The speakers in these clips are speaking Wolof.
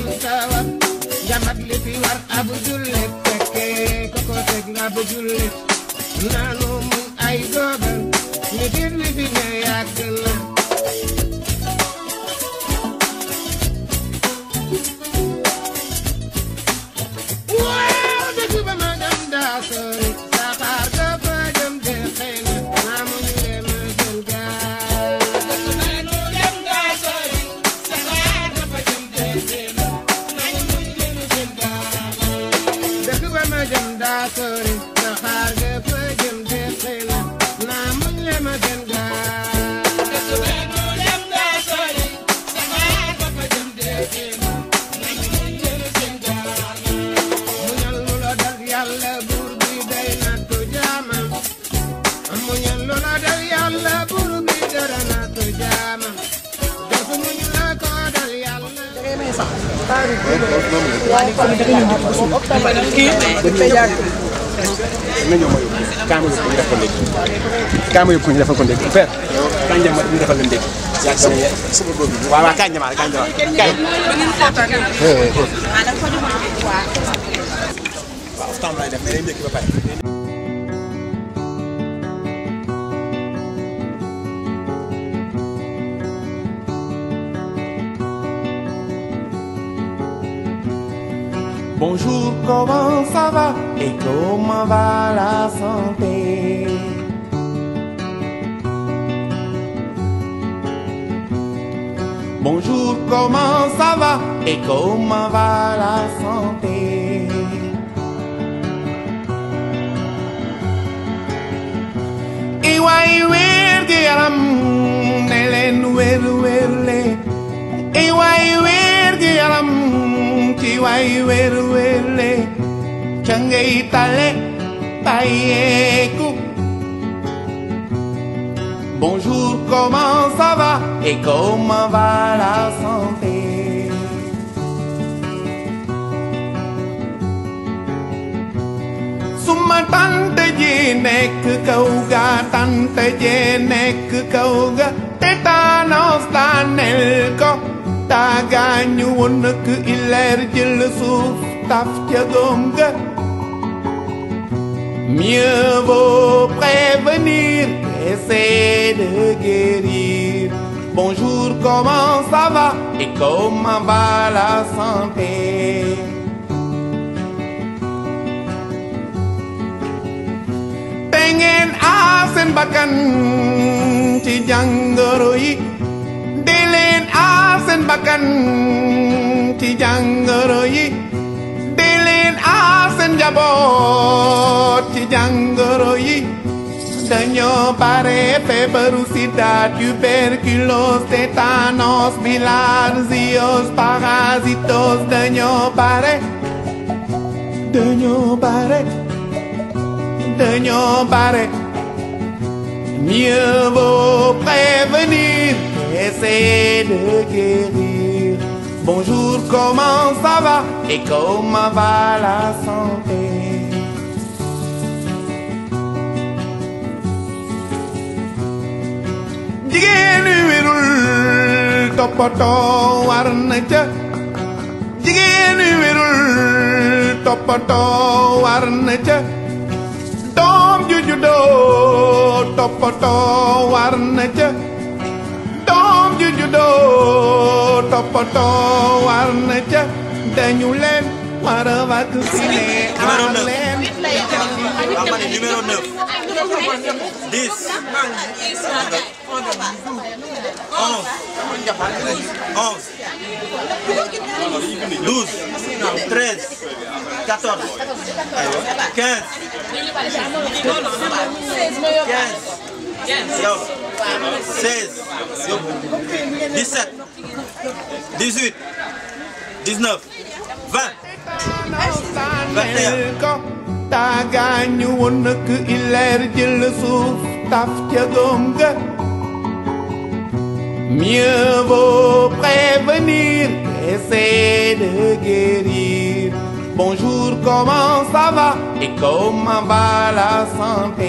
sawar jamat li fi war ab jullit fekkee ko ko teg ab jullit naanu muñ ay dogal nit it li fi ne yàgg na waaw dëgg ba ma dem daa sori saxaar ga fa jëm de xëy na naa mu ñu dem jël gaal dëgg ba ma jëm daa sori saxaar ga fa jëm de xëy na naa mu ñu dem jël gaal muñal lu la dal yàlla buur bi day nattu jaamam muñal lu la dal yàlla buur bi dara nattu jaamam def muñ la ko dal yàlla na ñëw ma yóbbu kaama yóbbu ñu defal ko ndékki kaama yóbbu ñu defal ko ndékki père kañ jama ñu defal leen ndékki yaa sama ye sama doom bi waaw waaw kañ jama kañ jama kañ waaw temps lay def mais day ndékki ba pare Bonjour, comment ça va et comment va la santé Bonjour, comment ça va et comment va la santé Iwai wér gi yaram ne leen wér wér le Iwai wér gi yaram ci way wér wér le ca ngay tale bàyyeeku Bonjour, comment ça va et comment va la santé Suma tante ji nekk kaw ga tante ji nekk kaw ga tétanos daanel ko taagaañu woon nak ileer jël suuf taf ca góom ga Mieux vaut prévenir qu'essayer de guérir. Bonjour, comment ça va et comment va la santé te ngeen aar seen bakkan ci jàngoro yi di leen aar seen bakkan ci jàngoro yi di leen aar seen njaboot ci jàngoro yi dañoo bare feebaru sida tuberculose tétanos bilharziose parasitos dañoo bare dañoo bare dañoo bare mieux vaut prévenir qu'essayer de guérir bonjour comment ça va et comment va la santé jigéen ñi wérul toppatoo war na ca jigéen ñi wérul toppatoo war na ca doom ju juddoo toppatoo war na ca doom ju juddoo toppatoo war na ca dañu leen war a vacciner aar leen numéro 9 10 12 13 14 15 15 yow 16 yow 17 18 19 20 daaneel ko taagaañu woon nak ileer jël suuf taf ca góom ga mieux vaut prévenir qu'essayer de guérir bonjour comment ça va et comment va la santé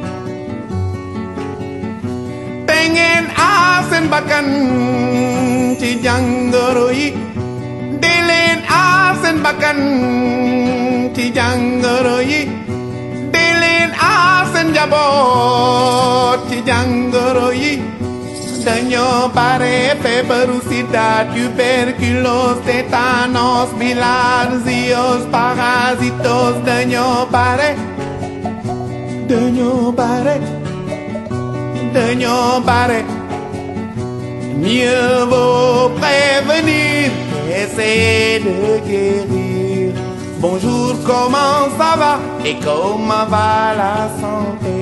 te ngeen aar seen bakkan jàngoro yi di leen aar seen bakkan ci jàngoro yi di leen aar seen njaboot ci jàngoro yi dañoo bare feebaru sida tuberculose tétanos bilharziose parasitos dañoo bare dañoo bare dañoo bare mieux vaut prévenir qu'essayer de guérir bonjour comment ça va et comment va la santé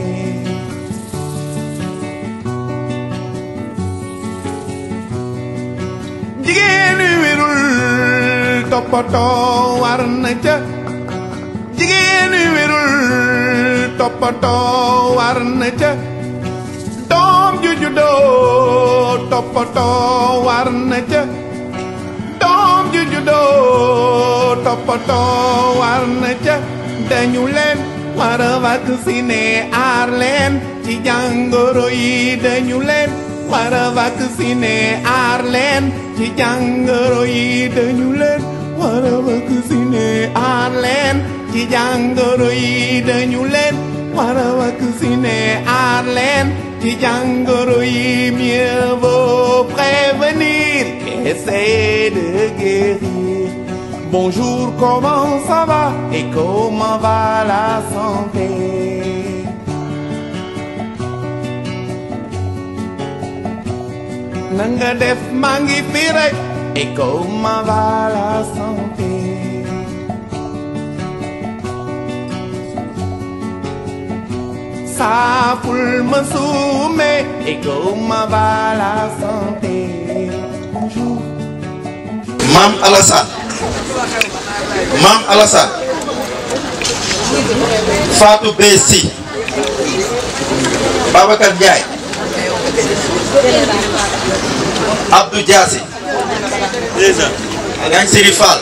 jigéen wi wérul toppatoo war na ca jigéen wi wérul toppatoo war na ca doom ju juddoo toppatoo war na ca doom ju juddoo toppatoo war na ca dañu leen war a vacciner aar leen ci jàngoro yi dañu leen war a vacciner aar leen ci jàngoro yi dañu leen war a vacciner aar leen ci jàngoro yi dañu leen war a vacciner aar leen ci jàngoro yi mieux vaut prévenir qu'essayer de guérir bonjour comment ça va et comment va la santé nanga def maa ngi fi rek et comment va la santé saaful ma suume et comment va la santé bonjour Maam Alassane Maam Alassane Fatou Bessi Babacar Ndiaye Abdou Diassi Ngañ Siri Fall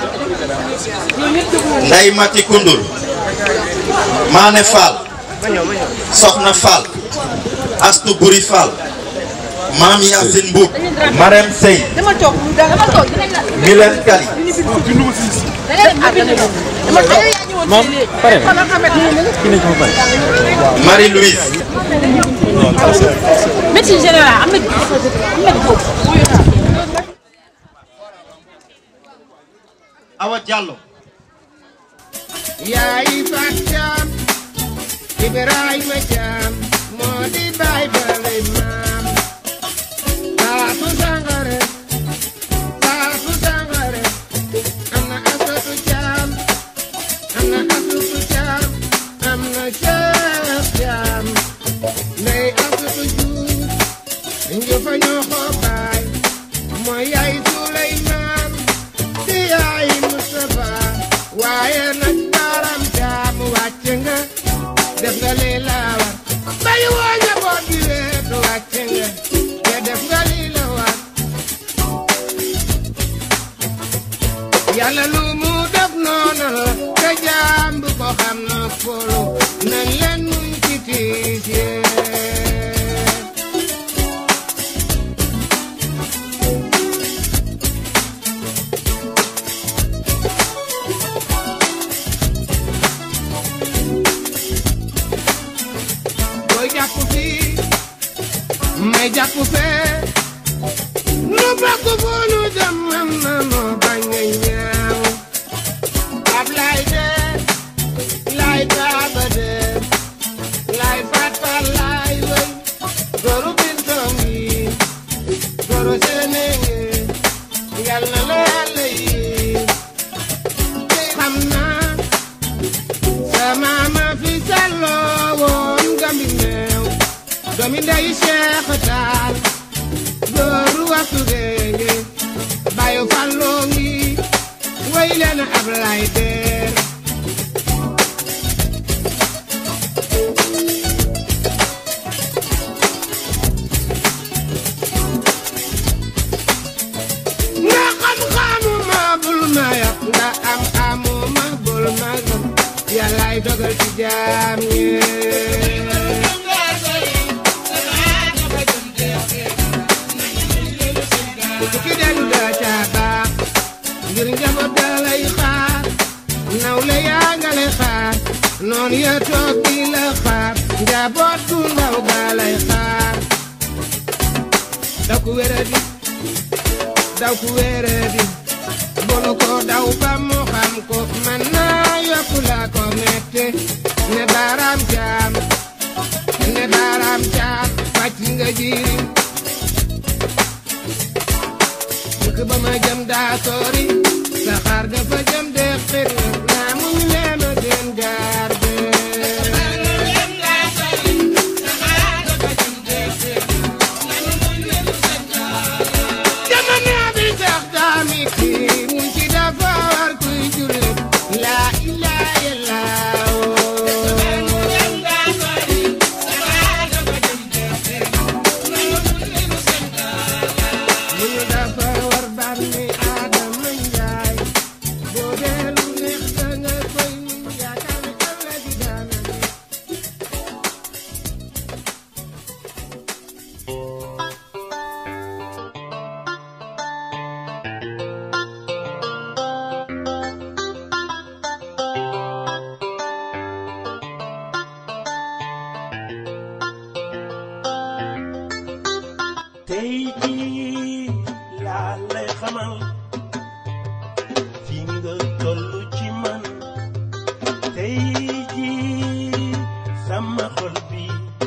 Ndey Mati Koundoul Mané Fall Soxna Fall Astou Buri Fall Maam Yacine Mboub Marème Sey dama toog dama toog dinañ la Milen Kali moom pare Marie-Louise médecine générale am na am na boobu Awa Diallo yaay Fat Caam Ibrahima Caam moo di baay bale maam Faatu Sangare Faatu Sangare am na Asatu Caam am na Asatu Caam am na Cheikh Caam ndey Asatu Juuf njufa ñoo ko baay mooy yaay Suleymaan di yaay Mustafa waaye nag baram jaam wàcc nga def nga li la war bay woo njaboot gi wéet wàcc nga te def nga li la war yàlla lu mu def noonu la te jaam bu ko xam na folu nañ leen muñ ci tiis yee booy jàpp fii may jàpp fee nu bokk fu nu jëm am na noo bañ a ñaaw ab lay dee lay taaba dee lay faat faat lay wëy goru bintoom yi goru senenge yal na la yàlla yi xam naa sama ma fi salloo woon gambi meew doomi ndey Cheikh Taal góoru waxtu géenge bayu falloo ngi way leen ab lay deer nga xam-xamu ma bul ma yàq nga am amu ma bul ma gëm yàllaay dogal ci jaam ñee ku ci dellu daa caa baax ngir njaboot daa lay xaar nawle yaa nga lay xaar noonu ya toog di la xaar njaboot gu ndaw gaa lay xaar daw ku wéradi daw ku wéradi bonu ko daw ba mu xam ko man naa yokku la ko mette ne baaraam jaam ne baaraam jaam fàcc nga jirim dëkk ba ma jëm daa sori saxaar ga fa jëm de xir naa muñ leen a gën gaar de jamono bi tax daami kii mu ci dafa war kuy jullit la ilaha illallah mu ñu dafa war bànni Adama Njaay boo dee lu neex da nga koy muñ yaakaar ne ëllëg daana neex tey jii laa lay xamal fi nga tollu ci man tey jii sama xol bi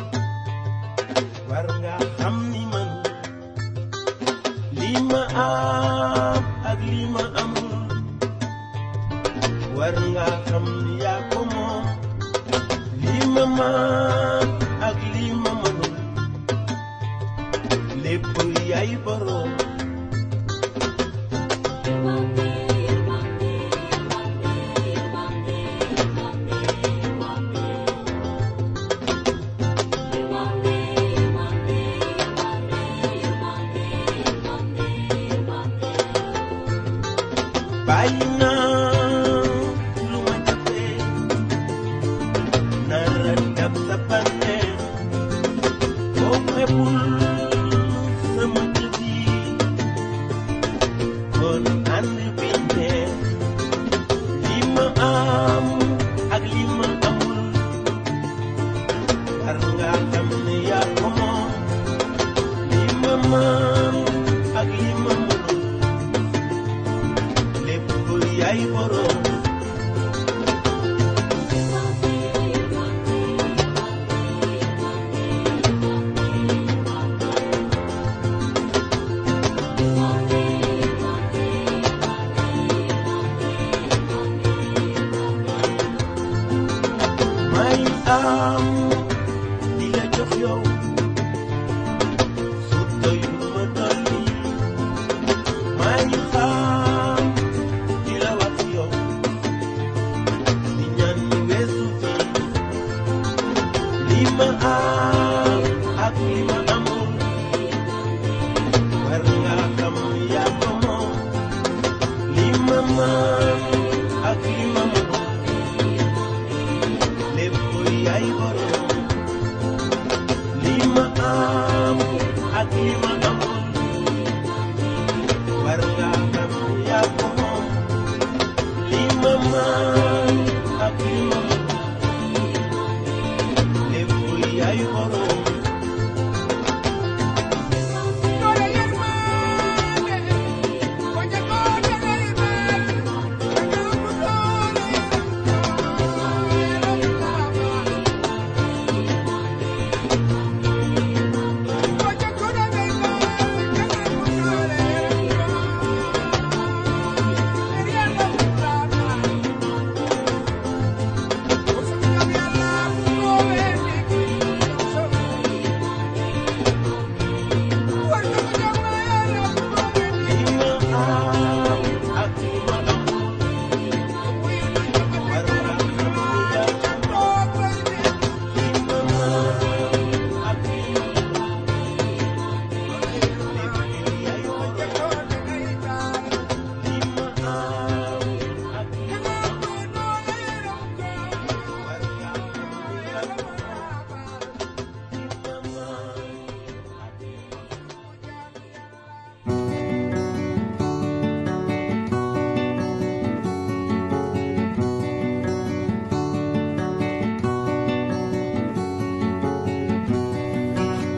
war nga xam ni man li ma am ak li ma amul war nga xam ni yaa ko moom li ma man ak li ma mënul lépp yaay boroom bàyyi naa lu ma jàppee nara dab sa bànneex boo xebul sama kër yi kon ànd bi neex li ma am ak li ma amul war nga xam ne yaa ko moom li ma man ak li ma mënul lépp yaay boroom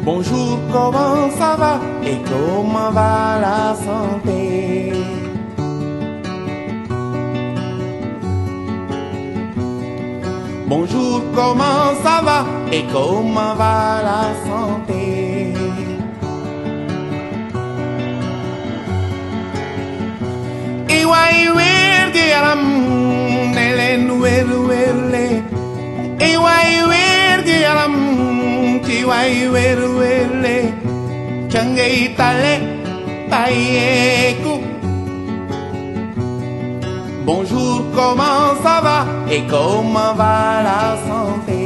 Bonjour, comment ça va et comment va la santé Bonjour, comment ça va et comment va la santé Iwai wer gi yaram ne leen wer wer le Iwai wer gi yaram ci way wer wer le ca ngay tale bàyyeeku Bonjour, comment ça va et comment va la santé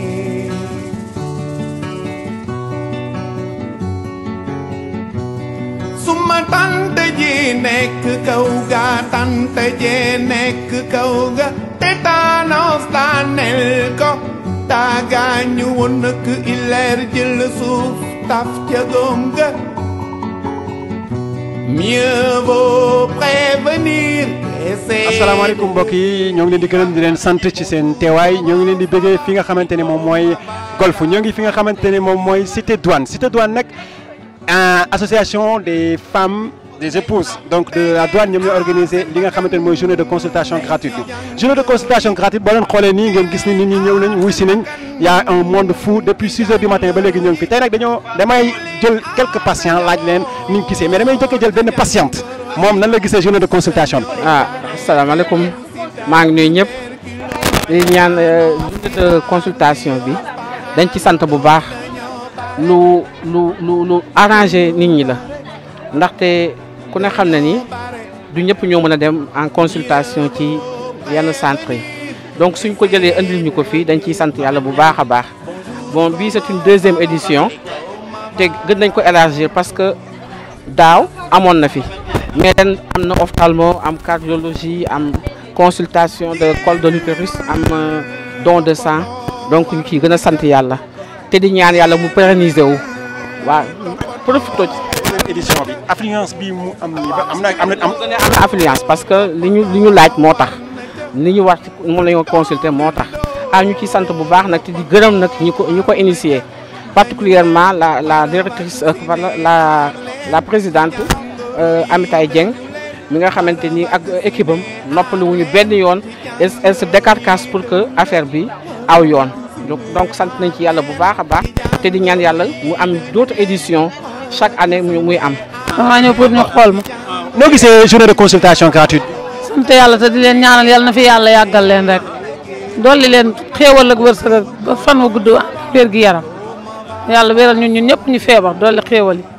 Suma tante ji nekk kaw ga tante ji nekk kaw ga tétanos daanel ko daa gaañu woon nak ileer jël suuf taf ca góom ga Mieux vaut prévenir qu'essayer asalaamaaleykum mbokk yi ñoo ngi leen di gërëm di leen sant ci seen teewaay ñoo ngi leen di bëggee fi nga xamante ne moom mooy golf ñoo ngi fi nga xamante ne moom mooy cité douane cité douane nag euh, association des femmes des épouses donc de la douane ñoom ñoo organisé li nga xamante ne mooy journée de consultation gratuite bi journée de consultation gratuite boo leen xoolee nii ngeen gis ni nit ñi ñëw nañ wuy si nañ y a un monde fou depuis 6 heures du matin ba léegi ñoo ngi fi tey nag dañoo damay jël quelques patients laaj leen ni ñu gisee mais damay njëkk a jël benn patiente moom nan la gisee journée de consultation bi. ah asalaamaaleykum maa ngi nuyu ñëpp di ñaan journée de consultation bi dañ ci sant bu baax lu lu lu lu arrangé nit ñi la ndaxte ku ne xam na ni du ñëpp ñoo mën a dem en consultation ci yenn centre yi donc suñ ko jëlee andil ñu ko fii dañ ciy sant yàlla bu baax a baax bon bii c'est une deuxième édition te gën nañ ko élargir parce que daaw amoon na fi mais ren am na ophtalmo am cardiologie am consultation de col de l'utérus am euh, don de sang donc ñu ciy gën a sant yàlla te di ñaan yàlla mu pérenniser wu waaw profito ci deuxième édition bi affluence bi mu am nii ba am na am na am. gën a am affluence parce que li ñu li ñu laaj moo tax li ñu war ci moom la ñu consulter moo tax ah ñu ciy sant bu baax nag te di gërëm nag ñu ko ñu ko initier particulièrement la la directrice euh, la la la présidente euh, Amitay Dieng mi nga xamante ni ak équipe am noppalu wuñu benn yoon elle elle se décarcasse pour que affaire bi aw yoon donc donc sant nañ ci yàlla bu baax a baax te di ñaan yàlla mu am d'autres éditions chaque année mu muy am. damaa ñëw pour ñu xool ma noo gisee journée de consultation gratuite bi. sant yàlla te di leen ñaanal yàlla na fi yàlla yàggal leen rek dolli leen xéewal ak wërsëg ak ba fan wu gudd wér gi yaram yàlla wéral ñun ñun ñëpp ñu feebar dolli xéewal yi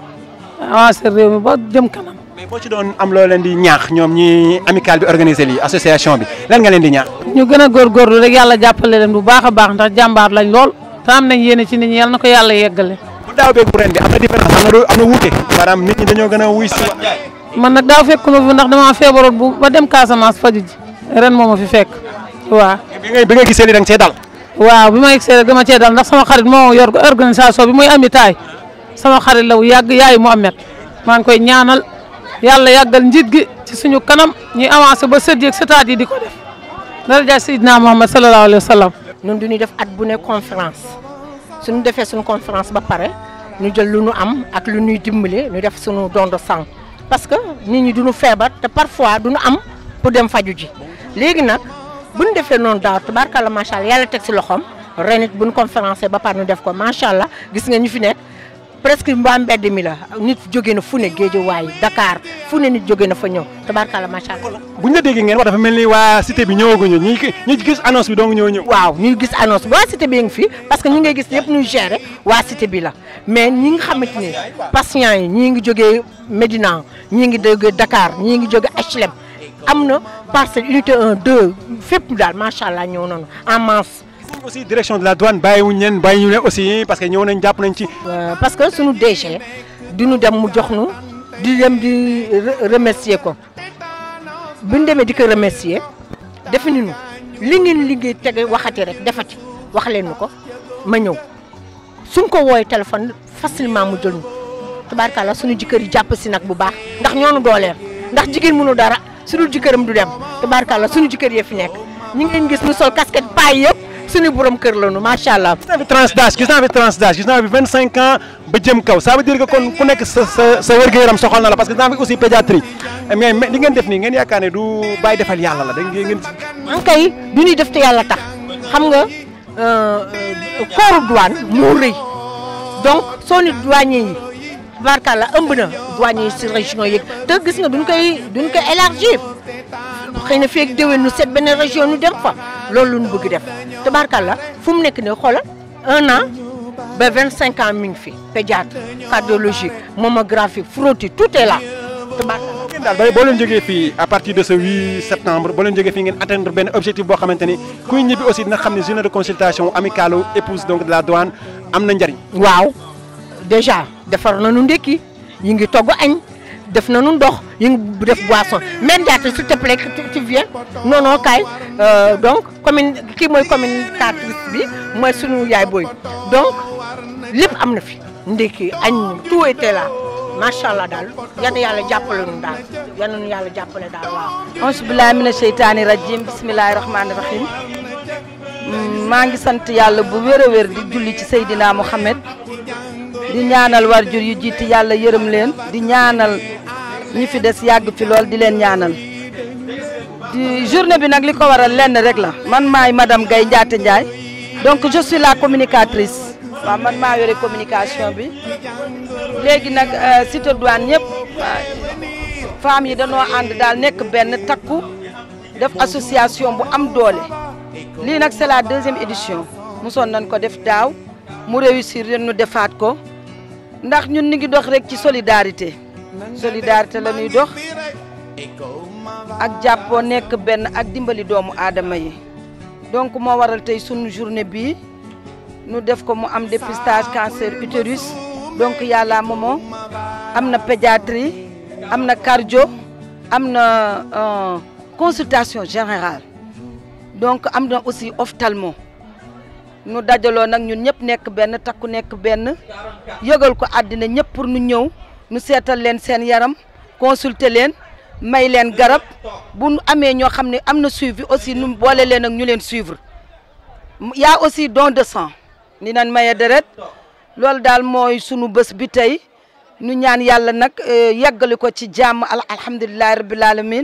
avancé réew mi ba jëm kanam. mais boo ci doon am loo leen di ñaax ñoom ñi amical bi organisé lii association bi lan nga leen di ñaax. ñu gën a góorgóorlu rek yàlla jàppale leen bu baax a baax ndax jàmbaar lañ lool te am nañ yéene ci nit ñi yàlla na ko yàlla yeggale. bu daaw beeg bu ren bi am na différence am na lu am na wuute maanaam nit ñi dañoo gën a wuy si. man nag daaw fekk ma fi ndax damaa feebaroon bu ba dem Casamance faju ji ren moo ma fi fekk waaw. bi nga bi nga gisee li da nga see dal. waaw bi ma yegsee rek dama cee dal ndax sama xarit moo yor organisation bi muy ami taay sama xarit la wu yàgg yaayu Mouhamed maa ngi koy ñaanal yàlla yàggal njiit gi ci suñu kanam ñuy avancé ba sët yeeg sëtaat yi di ko def daraja Seydina Muhammad sallallahu alayhi wa sallam ñun du ñu def at bu ne conférence suñu defee suñu conférence ba pare ñu jël lu ñu am ak lu ñuy dimbale ñu def suñu don de sang parce que nit ñi duñu feebar te parfois duñu am pour dem faju ji léegi nag bu ñu defee noonu daaw tabarkalla macha allah yàlla teg si loxoom ren it bu ñu conférence ba pare ñu def ko macha allah gis nga ñu fi nekk presque mbaa mbedd mi la nit jóge na fu ne Géejawaay Dakar fu ne nit jóge na fa ñëw tabarkalla macha allah. bu ñu la déggee ngeen wax dafa mel ni waa cité bi ñëwaguñu ñi ñi gis annonce bi dong ñëw ñëw. waaw ñuy gis annonce bi waa cité bi ngi fi parce que ñi ngay gis yëpp ñuy gérer waa cité bi la mais ñi nga xamante ne patients yi ñii ngi jógee Médina ñii ngi jógee Dakar ñii ngi jógee HLM am na parcelle unité 1 2 fépp daal macha allah ñëw nañu en masse. aussi direction de la douane bàyyiwuñ leen bàyyiwuñ leen aussi parce que ñëw nañ jàpp nañ ci. parce que suñu DG du ñu dem mu jox nu di dem di remercier ko bu ñu demee di ko remercier defe nañu li ngeen liggéey tege waxati rek defati wax leen nu ko ma ñëw suñ ko wooyee téléphone facilement mu jël ñu tabaarkalla suñu jëkkër yi jàpp si nag bu baax ndax ñoonu dooleel ndax jigéen mënu dara su dul jëkkëram du dem tabaarkalla suñu jëkkër yee fi nekk ñi ngeen gis ñu sol casquette paay yëpp suñu borom kër la nu macha allah. gis naa fi tranche d'âge gis naa fi tranche d'âge gis naa fi 25 ans ba jëm kaw ça veut dire que kon ku nekk sa sa sa wér-gu-yaram soxal na la parce que gis naa fi aussi pédiatrie mais mais li ngeen def nii ngeen yaakaar ne du bàyyi defal yàlla la da ngeen. en kay du ñuy def te yàlla tax xam nga kooru douane moo rëy donc soo ni douanier yi barkalla ëmb na douanier yi si région yi te gis nga duñ koy duñ koy élargir xëy na fii ak déwén nu seet benn région nu dem fa loolu lu ñu bëgg def te barkalla fu mu nekk nii xoolal un an ba vingt cinq ans mi ngi fi pédiatre cardiologie mammographie frottis tout est là te barkalla ngeen daal ba boo leen jógee fii à partir de ce 8 septembre boo leen jógee fii ngeen atteindre benn objectif boo xamante ni kuy ñibbi aussi dina xam ne journée de consultation amicale épouse donc de la douane am na njariñ. waaw déjà defar nañu ndékki yi ngi togg añ def nañu ndox yi ngi def boisson même jaata s'il te plaît tu viens non non kaay donc commune kii mooy communicatrice bi mooy sunu yaay booy donc lépp am na fi ndékki añ tout était là macha allah daal yan yàlla jàppale nu daal yan nu yàlla jàppale daal waaw. auzu billaahi mina sheytaani rajim bismillaahi rahmaani rahim maa ngi sant yàlla bu wér a wér di julli ci Seydina Mohamed di ñaanal warjur yu jiiti yàlla yërëm leen di ñaanal ñi fi des yàgg fi lool di leen ñaanal di journée bi nag li ko waral lenn rek la man maay madame Gaye Ndiaté Ndiaye donc je suis la communicatrice waaw man maa yore communication bi léegi nag cité douane ñëpp femmes yi dañoo ànd daal nekk benn takku def association bu am doole lii nag c'est la deuxième édition mosoon nañ ko def daaw mu réussir ren ñu defaat ko ndax ñun ñu ngi dox rek ci solidarité solidarité la ñuy dox ak jàppoo nekk benn ak dimbali doomu aadama yi donc moo waral tey sunu journée bii nu def ko mu am dépistage cancer utérus donc yàlla moomoo am na pédiatrie am na cardio am na consultation générale donc am na aussi ophtalmo nu dajaloo nag ñun ñëpp nekk benn takku nekk benn yëgal ko àddina ñëpp pour nu ñëw nu seetal leen seen yaram consulter leen may leen garab bu nu amee ñoo xam ne am na suivi aussi nu boole leen ak ñu leen suivre y a aussi don de sang ni nan maye deret loolu daal mooy sunu bés bi tey nu ñaan yàlla nag yeggali ko ci jàmm alhamdulilahi rabbil alamin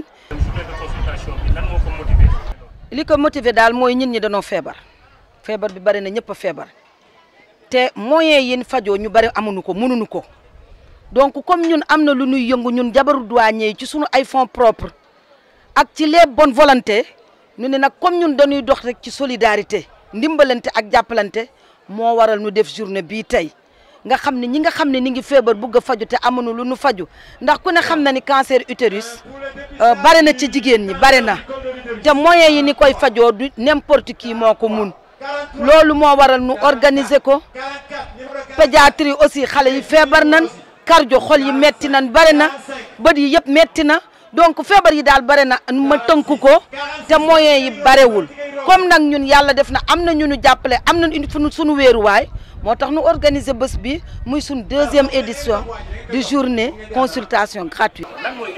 li ko motiver daal mooy ñit ñi dañoo feebar feebar bi bari na ñëpp a feebar te moyens yi fajoo ñu bari amuñu ko mënuñu ko donc comme ñun am na lu ñuy yëngu ñun jabaru douanier yi ci sunu ay fonds propres ak ci les bonnes volontés ñu ne nag comme ñun dañuy dox rek ci solidarité ndimbalante ak jàppalante moo waral ñu def journée bii tey nga xam ne ñi nga xam ne ni ngi feebar bugg a faju te amuñu lu nu faju ndax ku ne xam na ni cancer utérus bare na ci jigéen ñi bare na te moyens yi ni koy fajoo du n'importe qui moo ko mun loolu moo waral nu organiser ko pédiatrie aussi xale yi feebar nan cardio xol yi metti nan bare na bët yi yëpp metti na donc feebar yi daal bare na ma tënku ko te moyens yi barewul comme nag ñun yàlla def na am na ñu nu jàppale am na fu suñu wéeruwaay moo tax nu organiser bés bi muy suñ deuxième édition de journée consultation gratuite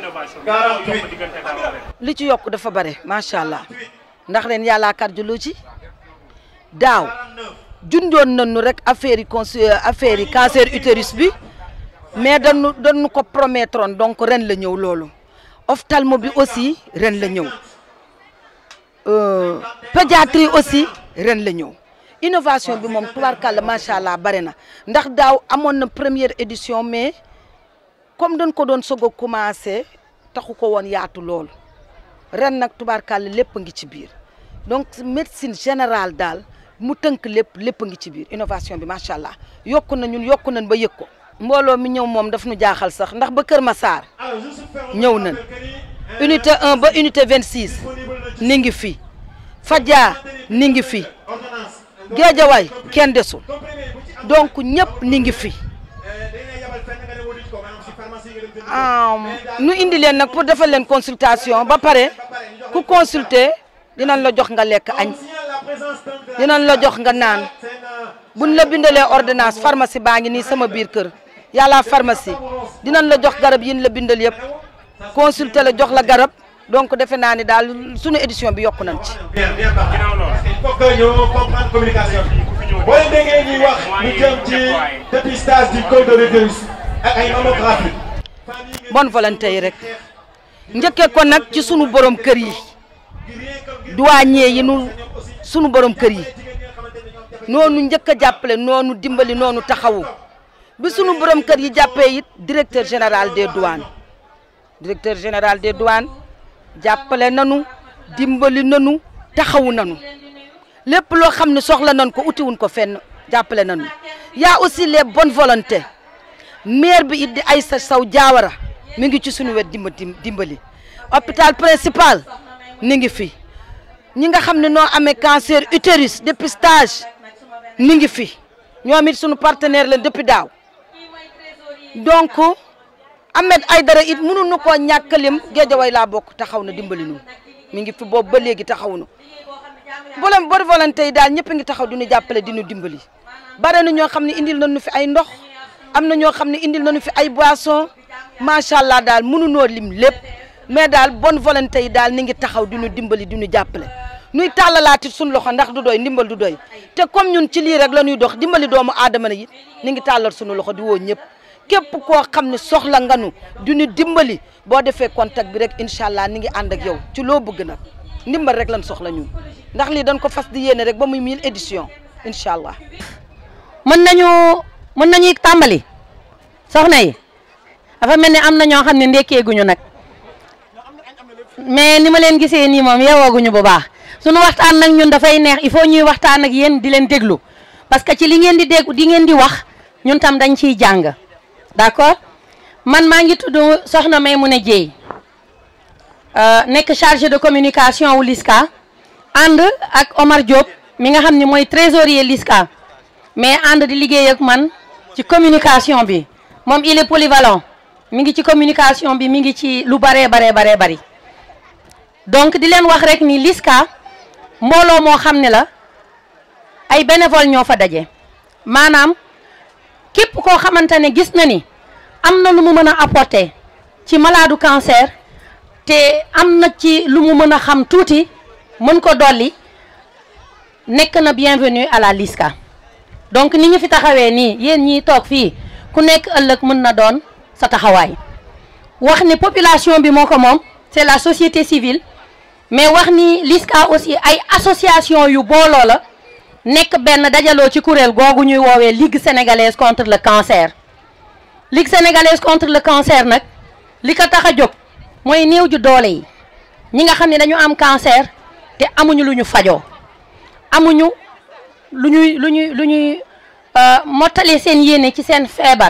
li ci yokk dafa bare macha allah ndax ren yàlla cardiologie daaw junjoon nañu rek affaire yi consu affaire yi cancer utérus bi mais dañu dañu ko promettroon donc ren la ñëw loolu ophtalmo bi aussi ren la ñëw pédiatrie aussi ren la ñëw innovation bi moom tubaarkàlla macha allah bare na ndax daaw amoon na première édition mais comme dañ ko doon soog a commencé taxu ko woon yaatu loolu ren nag tubaarkàlla lépp ngi ci biir donc médecine générale daal mu tënk lépp lépp ngi ci biir innovation bi macha allah yokku na ñun yokku nañ ba yëg ko. mbooloo mi ñëw moom daf nu jaaxal sax ndax ba Kër Massar ñëw nañ unité 1 ba unité 26 ni ngi fi Fadia ni ngi fi Géejawaay kenn desul donc ñëpp ni ngi fi nu indi leen nag pour defal leen consultation ba pare ku consulter dinañ la jox nga lekk añ dinañ la jox nga naan buñ la bindalee ordonnance pharmacie baa ngi nii sama biir kër yàlla pharmacie dinañ la jox garab yin la bindal yëpp consulter la jox la garab donc defe naa ni daal sunu édition bi yokku nañ ci. bien bien parti il faut que ñu comprendre communication bi boo leen déggee ñuy wax lu jëm ci dépistage du col de l'utérus ak ay mammographie bonne volonté yi rek njëkkee ko nag ci sunu borom kër yi douanier yi nu sunu borom kër yi noonu njëkk a jàppale noonu dimbali noonu taxawu bi sunu borom kër yi jàppee it directeur général des douanes directeur général des douanes jàppale nanu dimbali nanu taxawu nanu lépp loo xam ne soxla nañ ko utiwuñ ko fenn jàppale nanu y'a aussi les bonnes volontés maire bi it di Aïssa Sow Diawara mi ngi ci suñu wet dimba dimbali hôpital principal ni ngi fi ñi nga xam ne noo amee cancer utérus dépistage ni ngi fi ñoom it suñu partenaire leen depuis daaw donc Ahmed Aïdara it mënuñu koo ñàkkalim Géejawaay laa bokk taxaw na dimbali nu mi ngi fi boobu ba léegi taxaw na bolem bonne volonté yi daal ñëpp ngi taxaw di ñu jàppale di ñu dimbali bare na ñoo xam ne indil nañu fi ay ndox am na ñoo xam ne indil nañu fi ay boisson macha allah daal mënunoo lim lépp mais daal bonne volonté yi daal ni ngi taxaw di ñu dimbali di ñu jàppale nuy tàllalaati suñu loxo ndax du doy ndimbal du doy te comme ñun ci lii rek la ñuy dox dimbali doomu aadama yi ni ngi tàllal suñu loxo di woo ñëpp képp koo xam ne soxla nga nu du ñu dimbali boo defee contact bi rek incha allah ni ngi ànd ak yow ci loo bëgg nag ndimbal rek lan soxla ñun ndax lii dañ ko fas di yéene rek ba muy mille édition incha allah. mën nañu mën nañuy tàmbali soxna yi dafa mel ni am na ñoo xam ne ndekkeeguñu nag mais ni ma leen gisee nii moom yeewooguñu bu baax suñu waxtaan nag ñun dafay neex il faut ñuy waxtaan ak yéen di leen déglu parce que ci li ngeen di dégg di ngeen di wax ñun tam dañ ciy jàng d'accord man maa ngi tudd Soxna Maimouna Dieye nekk chargé de communication wu LISCA ànd ak Omar Diop mi nga xam ne mooy trésorier LISCA mais ànd di liggéey ak man ci communication bi moom il est polyvalent mi ngi ci communication bi mi ngi ci lu baree baree baree bari donc di leen wax rek ni LISCA mbooloo moo xam ne la ay bénévole ñoo fa daje maanaam képp koo xamante ne gis na ni am na lu mu mën a apporter ci maladu cancer te am na ci lu mu mën a xam tuuti mën ko dolli nekk na bienvenue à la LISCA donc ni ñu fi taxawee nii yéen ñiy toog fii ku nekk ëllëg mën na doon sa taxawaay wax ni population bi moo ko moom c'est la société civile mais wax ni LISCA aussi ay association yu booloo la nekk benn dajaloo ci kuréel googu ñuy woowee Ligue sénégalaise contre le cancer Ligue sénégalaise contre le cancer nag li ko tax a jóg mooy néew ju doole yi ñi nga xam ne dañu am cancer te amuñu lu ñu fajoo amuñu lu ñuy lu ñuy lu ñuy mottali seen yéene ci seen feebar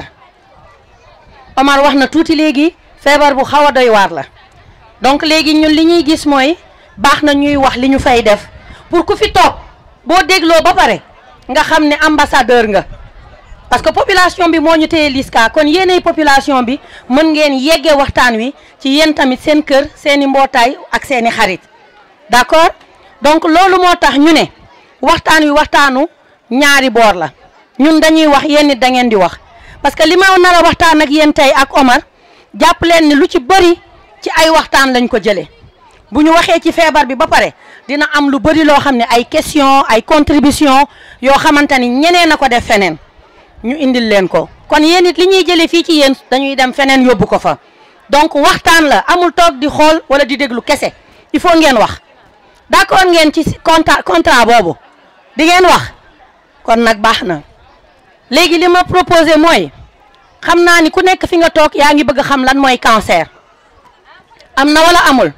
Omar wax na tuuti léegi feebar bu xaw a doy waar la donc léegi ñun li ñuy gis mooy baax na ñuy wax li ñu fay def pour ku fi toog boo dégloo ba pare nga xam ne ambassadeur nga parce que population bi moo ñu téye LISCA kon yéenay population bi mën ngeen yeggee waxtaan wi ci yéen tamit seen kër seeni mbootaay ak seeni xarit d'accord donc loolu moo tax ñu ne waxtaan wi waxtaanu ñaari boor la ñun dañuy wax yéen nit da ngeen di wax parce que li ma nar a waxtaan ak yéen tey ak Omar jàpp leen ni lu ci bëri ci ay waxtaan lañ ko jëlee bu ñu waxee ci feebar bi ba pare dina am lu bëri loo xam ne ay question ay contribution yoo xamante ni ñeneen a ko def feneen ñu indil leen ko kon yéen it li ñuy jëlee fii ci yéen dañuy dem feneen yóbbu ko fa donc waxtaan la amul toog di xool wala di déglu kese il faut ngeen wax d'accord ngeen ci contrat contrat boobu di ngeen wax kon nag baax na léegi li ma proposé mooy xam naa ni ku nekk fi nga toog yaa ngi bëgg xam lan mooy cancer am na wala amul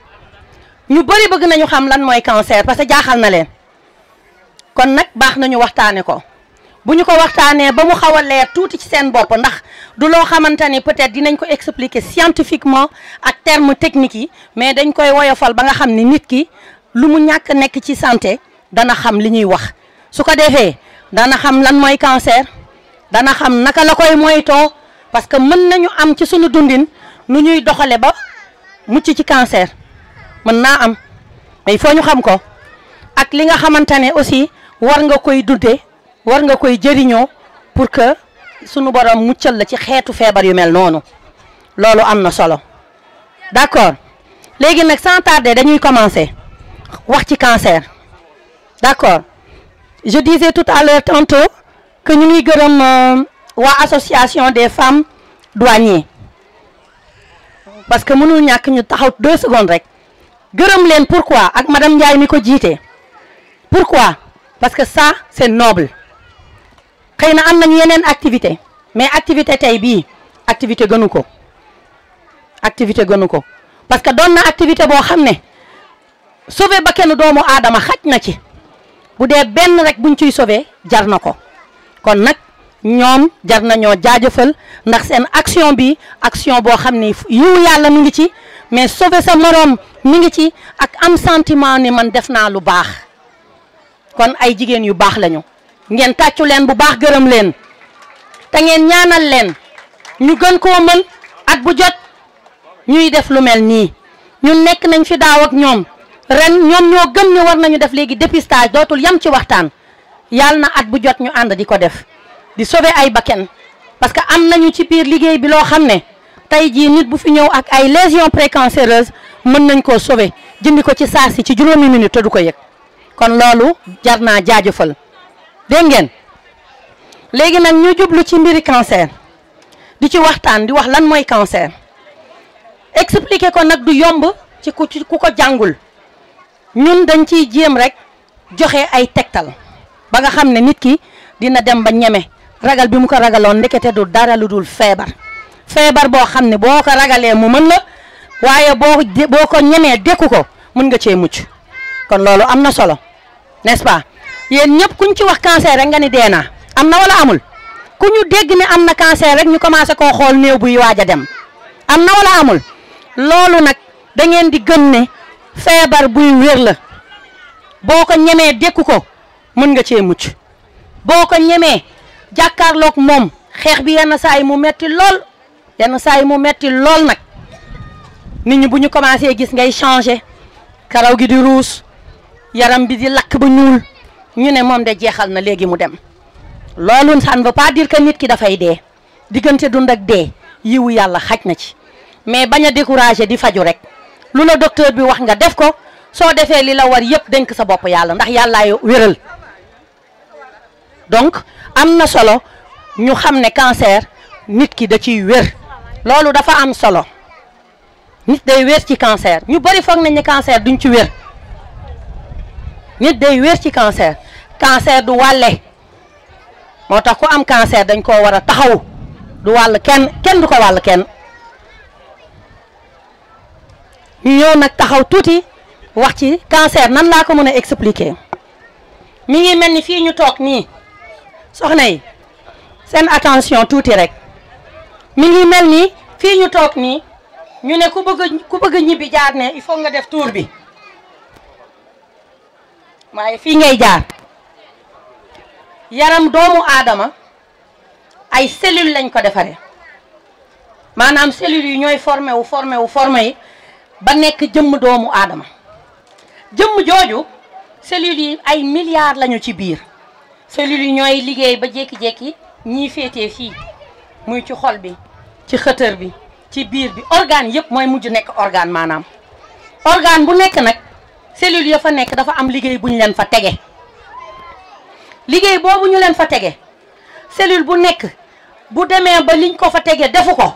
ñu bëri bëgg nañu xam lan mooy cancer parce que jaaxal na leen kon nag baax nañu waxtaane ko bu ñu ko waxtaanee ba mu xaw a leer tuuti ci seen bopp ndax du loo xamante ni peut-être dinañ ko expliquer scientifiquement ak termes techniques yi mais dañ koy woyofal ba nga xam ni nit ki lu mu ñàkk nekk ci santé dana xam li ñuy wax su ko defee dana xam lan mooy cancer dana xam naka la koy moytoo parce que mën nañu am ci suñu dundin nu ñuy doxale ba mucc ci cancer mën naa am mais il faut ñu xam ko ak li nga xamante ne aussi war nga koy dundee war nga koy jëriñoo pour que sunu borom muccal la ci xeetu feebar yu mel noonu loolu am na solo d'accord léegi nag sans tarder dañuy commencer wax ci cancer d'accord je disais tout à l'heure tantôt que ñu ngi gërëm euh, waa association des femmes douaniers parce que mënul ñàkk ñu taxaw deux secondes rek gërëm leen pourquoi ak madame Ndiaye mi ko jiite pourquoi parce que ça c'est noble xëy na am nañu yeneen activité mais activité tey bii activité gënu ko activité gënu ko parce que doon na activité boo xam ne sauver ba kenn doomu aadama xaj na ci bu dee benn rek buñ ciy sauver jar na ko kon nag ñoom jar nañoo jaajëfal ndax seen action bi action boo xam ni yiw yàlla mi ngi ci mais sauver sa moroom mi ngi ci ak am sentiment ni man def naa lu baax kon ay jigéen yu baax lañu ngeen tàccu leen bu baax gërëm leen te ngeen ñaanal leen ñu gën koo mën at bu jot ñuy def lu mel nii ñun nekk nañ fi daaw ak ñoom ren ñoom ñoo gëm ñu war nañu def léegi dépistage dootul yam ci waxtaan yàlla na at bu jot ñu ànd di ko def di sauver ay bakken parce que am nañu ci biir liggéey bi loo xam ne tey jii nit bu fi ñëw ak ay lésions précancéreuses mën nañ koo sauver jëndi ko ci saa si ci juróomi minute te du ko yëg kon loolu jar naa jaajëfal dégg ngeen léegi nag ñu jublu ci mbiri cancer di ci waxtaan di wax lan mooy cancer expliquer ko nag du yomb ci ku ci ku ko jàngul ñun dañ ciy jéem rek joxe ay tegtal ba nga xam ne nit ki dina dem ba ñeme ragal bi mu ko ragaloon ndekete du dara lu dul feebar feebar boo xam ne boo ko ragalee mu mën la waaye boo boo ko ñemee dékku ko mën nga cee mucc kon loolu am na solo n'est-ce pas yéen ñëpp kuñ ci wax cancer rek nga ni dee naa am na wala amul ku ñu dégg ne am na cancer rek ñu commencé koo xool néew buy waaj a dem am na wala amul loolu nag da ngeen di gëm ne feebar buy wér la boo ko ñemee dékku ko mën nga cee mucc boo ko ñemee jàkkaarloog moom xeex bi yenn saa yi mu metti lool yenn saa yi mu metti lool nag nit ñi bu ñu commencé gis ngay changer karaw gi di ruus yaram bi di lakk ba ñuul ñu ne moom de jeexal na léegi mu dem loolu ça ne veut pas dire que nit ki dafay dee diggante dund ak dee yiwu yàlla xaj na ci mais bañ a décourager di faju rek lu la docteur bi wax nga def ko soo defee li la war yépp dénk sa bopp yàlla ndax yàllaay wéral donc am na solo ñu xam ne cancer nit ki da ciy wér loolu dafa am solo nit day wér ci cancer ñu bari foog nañ ne cancer duñ ci wér nit day wér ci cancer cancer du wàlle moo tax ku am cancer dañ koo war a taxaw du wàll kenn kenn du ko wàll kenn ñu ñëw nag taxaw tuuti wax ci cancer nan laa ko mën a expliquer mi ngi mel ni fii ñu toog nii soxna yi seen attention tuuti rek mi ngi mel ni fii ñu toog nii ñu ne ku bëgg ku bëgg ñibbi jaar ne il faut nga def tour bi waaye fii ngay jaar yaram doomu aadama ay cellules lañ ko defaree maanaam cellules yi ñooy formé wu formé wu formé yi ba nekk jëmm doomu aadama jëmm jooju cellules yi ay milliards lañu ci biir cellules yi ñooy liggéey ba jékki-jékki ñii féetee fii muy ci xol bi ci xëtër bi ci biir bi organe yëpp mooy mujj nekk organe maanaam organe bu nekk nag cellule ya fa nekk dafa am liggéey bu ñu leen fa tege liggéey boobu ñu leen fa tege cellule bu nekk bu demee ba liñ ko fa tege defu ko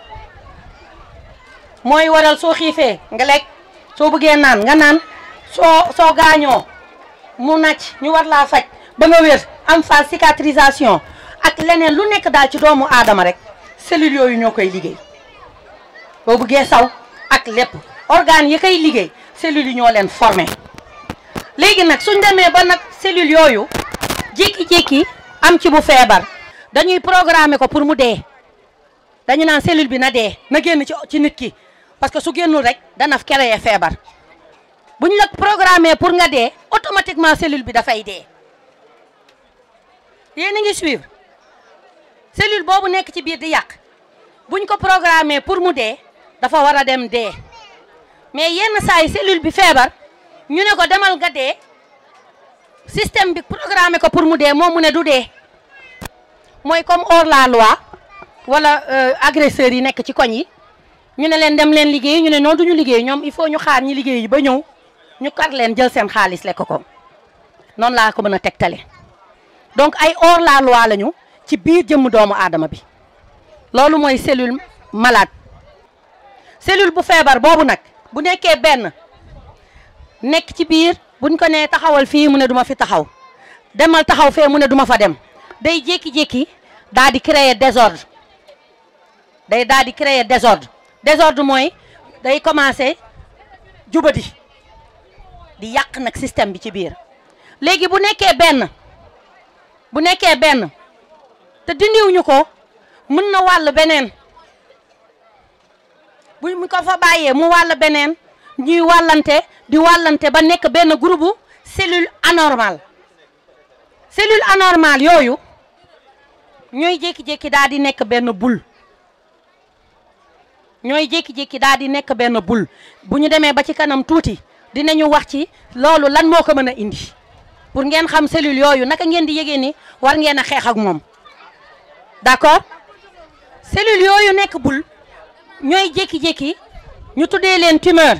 mooy waral soo xiifee nga lekk soo bëggee naan nga naan soo soo gaañoo mu nàcc ñu war laa faj ba nga wér am phase cicatrisation ak leneen lu nekk daal ci doomu aadama rek cellules yooyu ñoo koy liggéey boo bëggee saw ak lépp organes yi koy liggéey cellules yi ñoo leen formé léegi nag suñ demee ba nag cellules yooyu jékki-jékki am ci bu feebar dañuy programmer ko pour mu dee dañu naan cellule bi na dee na génn ci ci nit ki parce que su génnul rek dana créer feebar buñ la programmer pour nga dee automatiquement cellule bi dafay dee yéen a ngi suivre cellule boobu nekk ci biir di yàq buñ ko programmer pour mu dee dafa war a dem dee mais yenn saa yi cellule bi feebar ñu ne ko demal nga dee système bi programmé ko pour mu dee moom mu ne du dee mooy comme hors la loi wala agresseurs yi nekk ci koñ yi ñu ne leen dem leen liggéey ñu ne noonu duñu liggéey ñoom il faut ñu xaar ñi liggéey yi ba ñëw ñu kar leen jël seen xaalis lekk ko noonu laa ko mën a tegtale donc ay hors la loi lañu ci biir jëmm doomu aadama bi loolu mooy cellule malade cellule bu feebar boobu nag bu nekkee benn nekk ci biir buñ ko nee taxawal fii mu ne duma fi taxaw demal taxaw fee mu ne duma fa dem day jékki-jékki daal di créer désordre day daal di créer désordre désordre mooy day commencer jubadi di yàq nag système bi ci biir léegi bu nekkee benn bu nekkee benn te dindiwuñu ko mën na wàll beneen bu mu ko fa bàyyee mu wàll beneen ñuy wàllante di wàllante ba nekk benn groupe cellule anormale cellule anormale yooyu ñooy jékki-jékki daal di nekk benn boule ñooy jékki-jékki daal di nekk benn boule bu ñu demee ba ci kanam tuuti dinañu wax ci loolu lan moo ko mën a indi pour ngeen xam cellule yooyu naka ngeen di yëgee ni war ngeen a xeex ak moom d'accord cellule yooyu nekk boule ñooy jékki-jékki ñu tuddee leen tumeur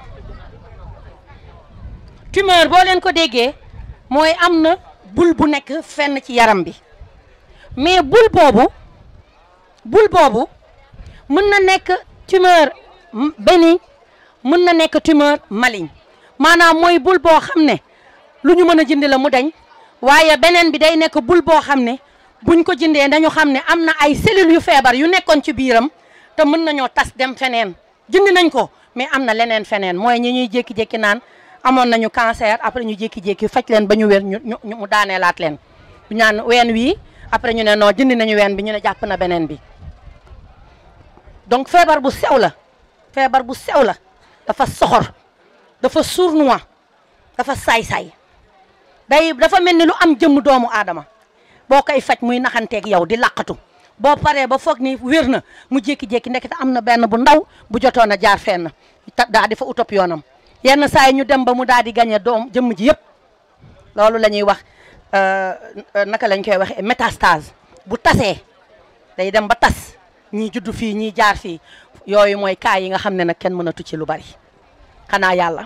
tumeur boo leen ko déggee mooy am na boule bu nekk fenn ci yaram bi mais boule boobu boule boobu mën na nekk tumeur bénigne mën na nekk tumeur maligne maanaam mooy boule boo xam ne lu ñu mën a jënd la mu dañ waaye beneen bi day nekk boule boo xam ne buñ ko jëndee dañu xam ne am na ay cellules yu feebar yu nekkoon ci biiram te mën nañoo tas dem feneen jënd nañ ko mais am na leneen feneen mooy ñi ñuy jékki-jékki naan amoon nañu cancer après ñu jékki-jékki faj leen ba ñu wér ñu ñu mu daaneelaat leen ñu naan ween wii après ñu ne non jënd nañu ween bi ñu ne jàpp na beneen bi donc feebar bu sew la feebar bu sew la dafa soxor dafa sournois dafa saay-saay day dafa mel ni lu am jëmm doomu aadama boo koy faj muy naxanteeg yow di laqatu boo paree ba foog ni wér na mu jékki-jékki ndekete am na benn bu ndaw bu jotoon a jaar fenn daa di fa utop yoonam yenn saa yi ñu dem ba mu daal di gañe doom jëmm ji yëpp loolu la ñuy wax naka lañ koy waxee métastase bu tasee day dem ba tas ñii juddu fii ñii jaar fii yooyu mooy cas yi nga xam ne nag kenn mënatu ci lu bari xanaa yàlla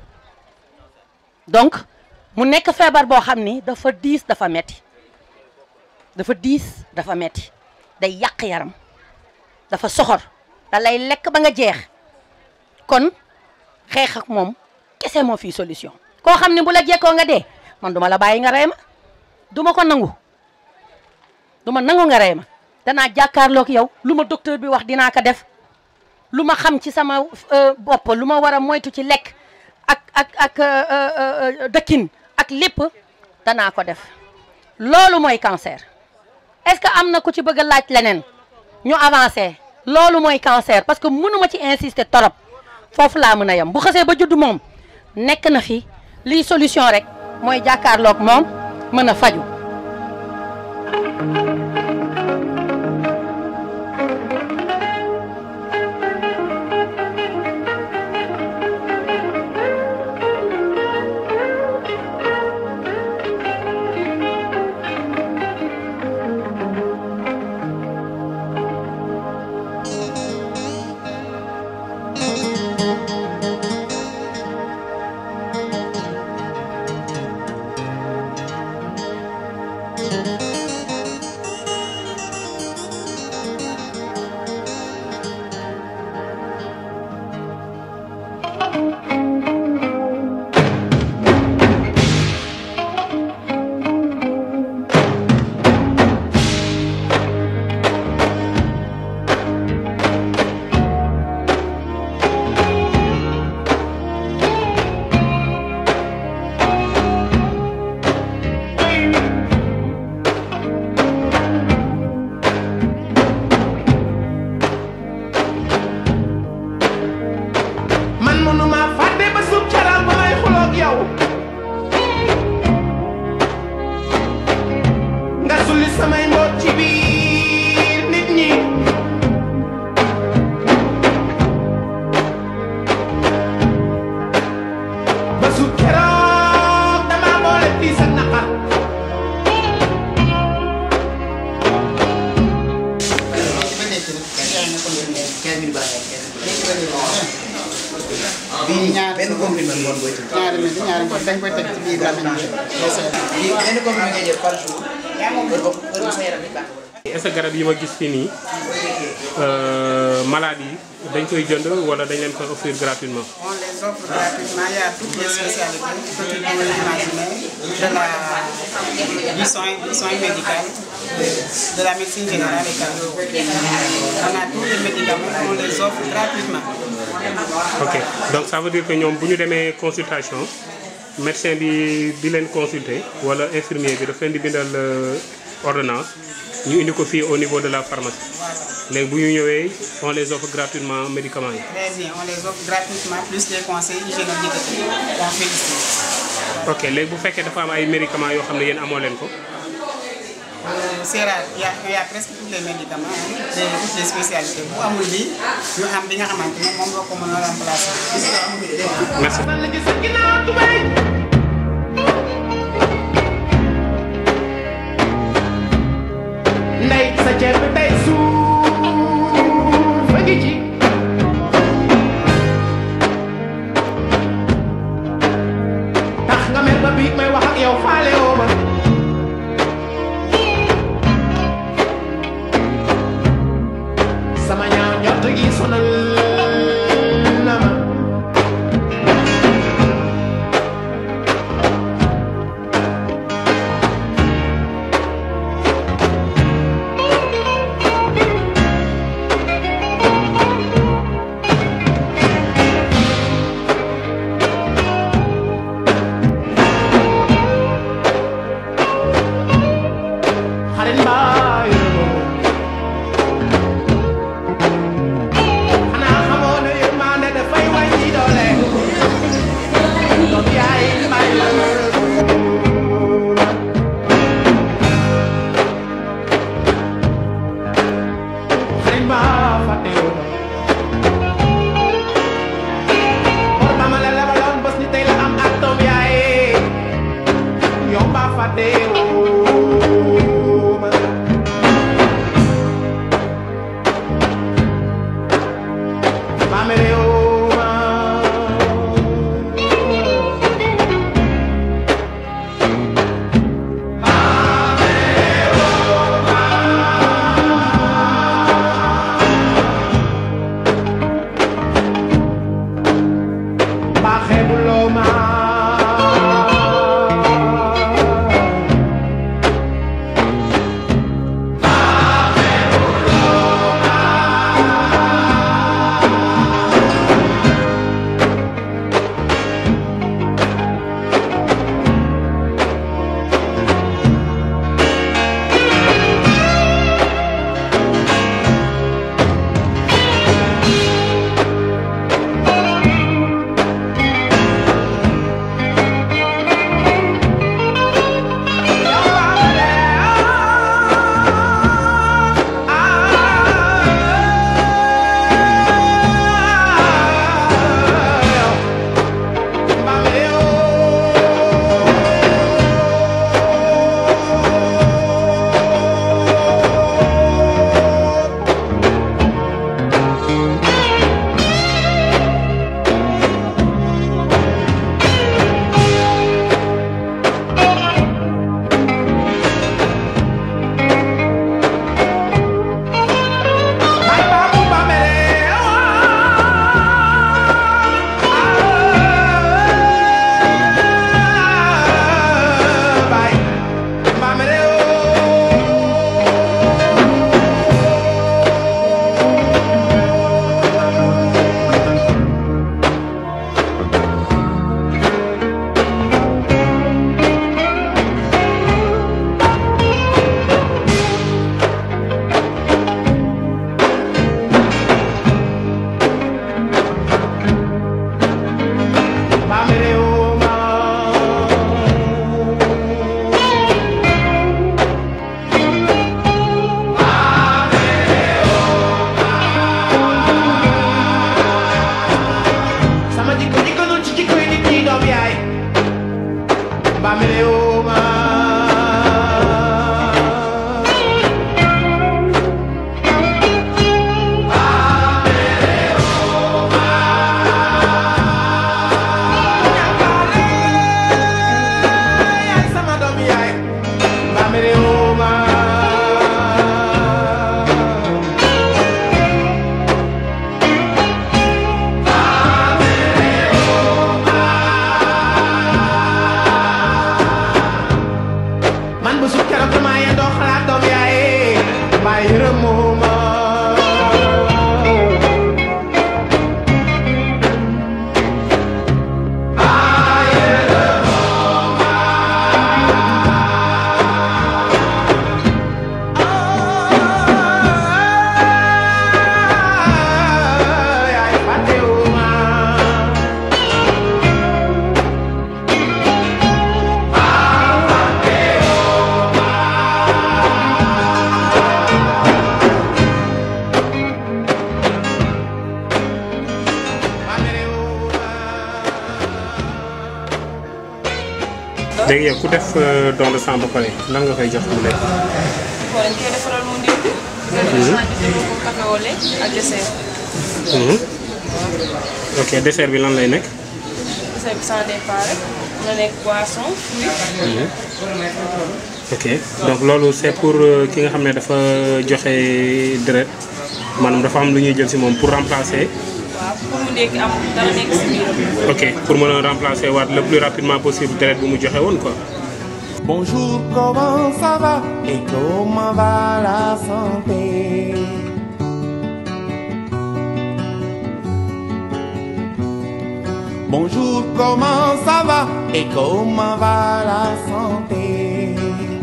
donc mu nekk feebar boo xam ni dafa diis dafa metti dafa diis dafa metti day yàq yaram dafa soxor da lay lekk ba nga jeex kon xeex ak moom kese moo fii solution koo xam ne bu la jekkoo nga dee man duma la bàyyi nga rey ma duma ko nangu duma nangu nga rey ma danaa jàkkaarloog yow lu ma docteur bi wax dinaa ko def lu ma xam ci sama bopp lu ma war a moytu ci lekk ak ak ak dëkkin ak lépp danaa ko def loolu mooy cancer est-ce que am na ku ci bëgg a laaj leneen ñu avancé loolu mooy cancer parce que mënuma ci insister torop foofu laa mën a yem bu xasee ba judd moom nekk na fi lii solution rek mooy jàkkaarloog moom mën a faju man mënuma fàtte ba sub caral ba may xuloog yow nga sulli samay mboot ci biir nit ñi ba sub keroog dama boole tiis ak naqar ci ba nekk nag yaa ngi ko leen 15 000 baax bii ñaar benn comprimé ngoon booy tëdd. ñaari minute ñaari ngoon dañ koy teg ci biir lamiñ bi. bii benn comprimé ngay jël par jour. heure boobu heure bu sa yaram di baax. est-ce que garab yi ma gis fii nii malade yi dañ koy jënd wala dañ leen koy offrir gratuitement. On les offre gratuitement. Il y a toutes les spécialités que tu peux imaginer de la, du, soin, du soin médical, de, de la médecine générale et cardio. On a tous les médicaments, on les offre gratuitement. ok donc ça veut dire que ñoom bu ñu demee consultation médecin bi di leen consulter wala infirmier bi daf leen di bindal euh, ordonnance ñu indi ko fii au niveau de la pharmacie léegi bu ñu ñëwee on les offre gratuitement médicaments yi. Très bien, on les offre gratuitement, plus des conseils hygiéno-diététiques qu'on félicite. ok léegi bu fekkee dafa am ay médicaments yoo xam ne yéen amoo leen ko. Euh, C'est rare, il y, a, il y a presque tous les médicaments, hein, de toutes les spécialités. Bu amul bi ñu am bi nga xamante ne moom la ko mën a remplacer. Merci. ndey sa ceeb bi tey suuf a ngi ci tax nga mer ba biig may wax ak yow faale woo ma sama ñaaw njort gi sonal na ma xarit mbaa yërëmoo xanaa xamoo ne yërmande dafay wàññi doole doom yaay mbaa yërëmoo xarit mbaa fàttewoo bor ba ma la lebaloon bés ni tey la am ak doom yaay yow mbaa fàttewoo ma mbaa merewoo ma mbaa xeebuloo ma léegi yow ku def euh, don de sang ba pare lan nga koy jox mu lekk. bon dañ koy defaral mu ndékki. Mhm. ko café au lait ak dessert. Mhm. ok dessert bi lan lay nekk. dessert bi sans départ rek na nekk boisson fruit. Mhm. ok donc loolu c'est pour euh, ki nga xam ne dafa joxe deret maanaam dafa am lu ñuy jël si moom pour remplacer. waaw pour mu ndékki am dara nekk si biiram. ok pour mën a remplacer waat le plus rapidement possible deret bu mu joxe woon quoi. Bonjour, comment ça va et comment va la santé Bonjour, comment ça va et comment va la santé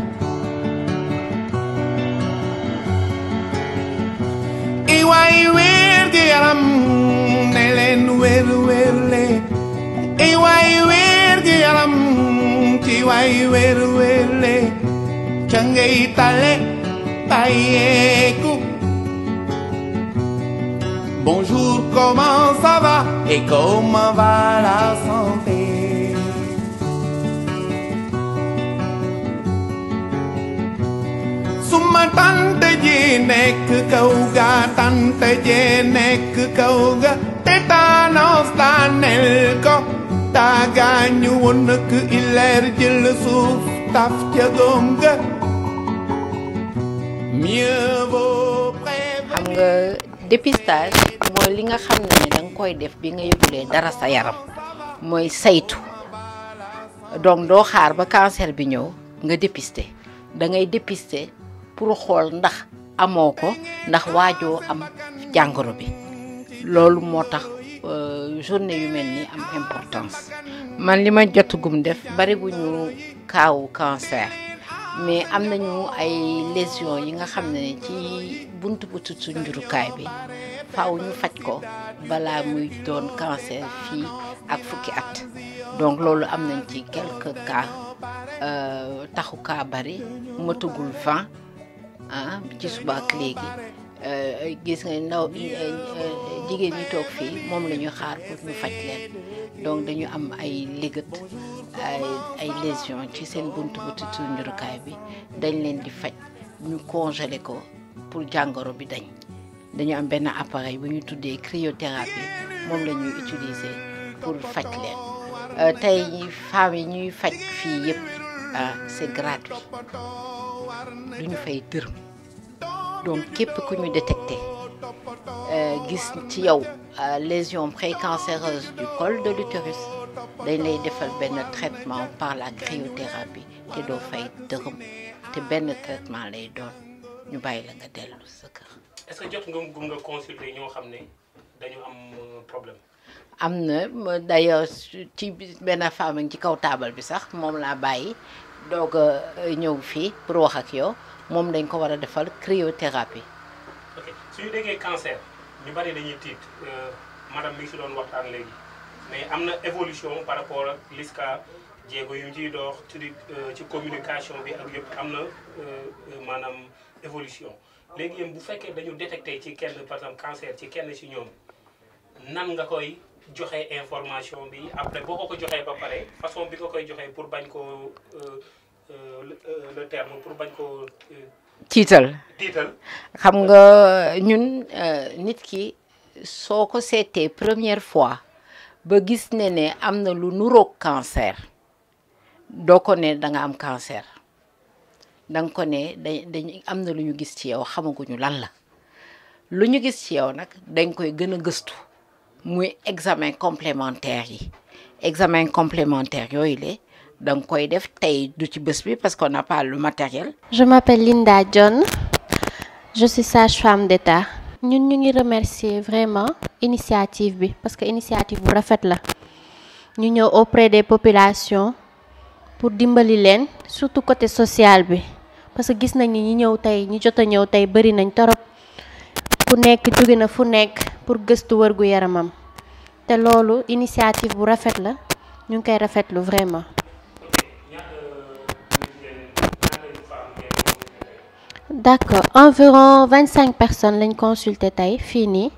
Iway wér gi yaram ne leen wér wér le Iway wér gi yaram ci way wér wér le ca ngay tale bàyyeeku Bonjour, comment ça va et comment va la santé Suma tante ji nekk kaw ga tante ji nekk kaw ga tétanos daanel ko taagaañu woon nak ileer jël suuf taf ca góom ga mieux vaut xam nga dépistage mooy li nga xam ne da nga koy def bi nga yëgulee dara sa yaram mooy saytu donc doo xaar ba cancer bi ñëw nga dépister da ngay dépister pour xool ndax amoo ko ndax waajoo am jàngoro bi loolu moo tax euh, journée yu mel ni am importance man li ma jotagum def bari bu ñu kaawu cancer mais am nañu ay lésions yi nga xam ne ci buntu buntu su njurukaay bi faaw ñu faj ko balaa muy doon cancer fii ak fukki at donc loolu am nañ ci quelques cas euh, taxu cas bari matugul 20 ah ci suba ak léegi euh, gis nga ndaw euh, jigéen ñi toog fii moom la ñu xaar pour ñu faj leen donc dañu am ay liggët ay ay lésions ci seen buntu buntu su njurukaay bi dañ leen di faj ñu congelé ko pour jàngoro bi dañ dañu am benn appareil bu ñu tuddee cryothérapie moom la ñuy utiliser pour faj leen Euh, tey femmes yi ñuy faj fii yëpp ah c'est gratuit du ñu fay dërëm donc képp ku ñu détecté euh, gis ci yow euh, lésion précancéreuse du col de l'utérus dañ lay defal benn traitement par la cryothérapie te doo fay dërëm te benn traitement lay doon ñu bàyyi la nga dellu sa kër. est-ce que jot nga gum nga consulter ñoo xam ne dañu am euh, problème. am na ma d'ailleurs ci benn femme ci kaw taabal bi sax moom laa bàyyi doog a ñëw fii pour wax ak yow moom dañ ko war a defal cryothérapie. ok su ñu déggee cancer ñu bari dañuy tiit euh, madame mi ngi si doon waxtaan léegi mais am na évolution par rapport ak LISCA jéego yu ciy dox ci di euh, ci communication bi ak yëpp am na euh, maanaam évolution léegi yéen bu fekkee dañu détecté ci kenn par exemple cancer ci kenn ci ñoom nan nga koy joxe information bi après boo ko ko joxee ba pare façon bi nga koy joxee pour bañ ko le terme pour bañ ko tiital tiital xam nga ñun nit ki soo ko seetee première fois ba gis ne ne am na lu nuroog cancer doo ko ne da nga am cancer danga ko ne dañ dañ am na lu ñu gis ci yow xamaguñu lan la lu ñu gis ci yow nag dañ koy gën a gëstu muy examen complémentaire yi examen complémentaire yooyu le da nga koy def tey du ci bés bi parce qu'on n'a pas le matériel Je m'appelle Linda John. Je suis sage-femme d'État. ñun ñu ngi remercier vraiment initiative bi parce que initiative bu rafet la ñu ñëw auprès des populations pour dimbali leen surtout côté social bi parce que gis nañ ni ñi ñëw tey ñi jot a ñëw tey bari nañ torop ku nekk jóge na fu nekk pour gëstu wërgu yaramam te loolu initiative bu rafet la ñu ngi koy rafetlu vraiment. d'accord environ vingt cinq personnes lañ consulté tey fii nii.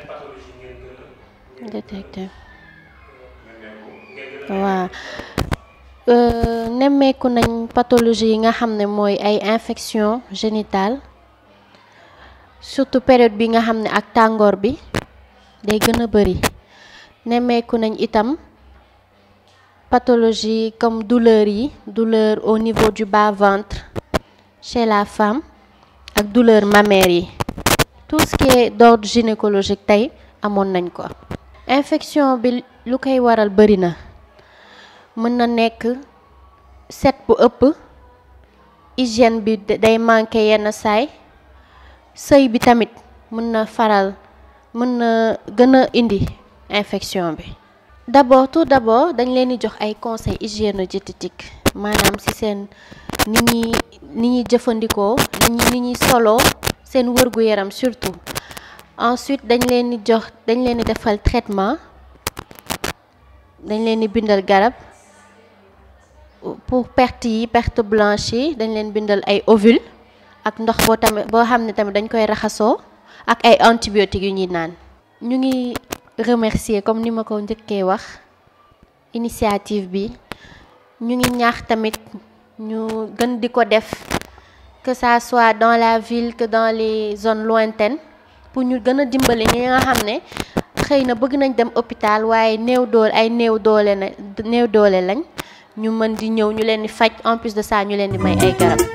détecté waaw Euh, nemmeeku nañ pathologie yi nga xam ne mooy ay infection génitale surtout période bi nga xam ne ak tàngoor bi day gën a bëri nemmeeku nañ itam pathologie comme douleur yi douleur au niveau du bas ventre chez la femme ak douleur mammaire yi tout ce qui est d'ordre gynécologique tey amoon nañ ko infection bi lu koy waral bëri na mën na nekk set bu ëpp hygiène bi day manqué yenn saay sëy bi tamit mën na faral mën na gën a indi infection bi d'abord tout d'abord dañ leen di jox ay conseils hygiéno-diététique maanaam ci seen ni ñuy ni ñuy jëfandikoo ni ñuy ni ñuy soloo seen wërgu yaram surtout ensuite dañ leen di jox dañ leen di defal traitement dañ leen di bindal garab pour perte yi perte blanche yi dañ leen bindal ay ovule ak ndox boo tamit boo xam ne tamit dañ koy raxasoo ak ay antibiotiques yu ñuy naan ñu ngi remercier comme ni ma ko njëkkee wax initiative bi ñu ngi ñaax tamit ñu gën di ko def que ça soit dans la ville que dans les zones lointaines pour ñu gën a dimbali ñi nga xam ne xëy na bëgg nañ dem hôpital waaye néew doole ay néew doole na néew doole lañ ñu mën di ñëw ñu leen di faj en plus de ça ñu leen di may ay garab.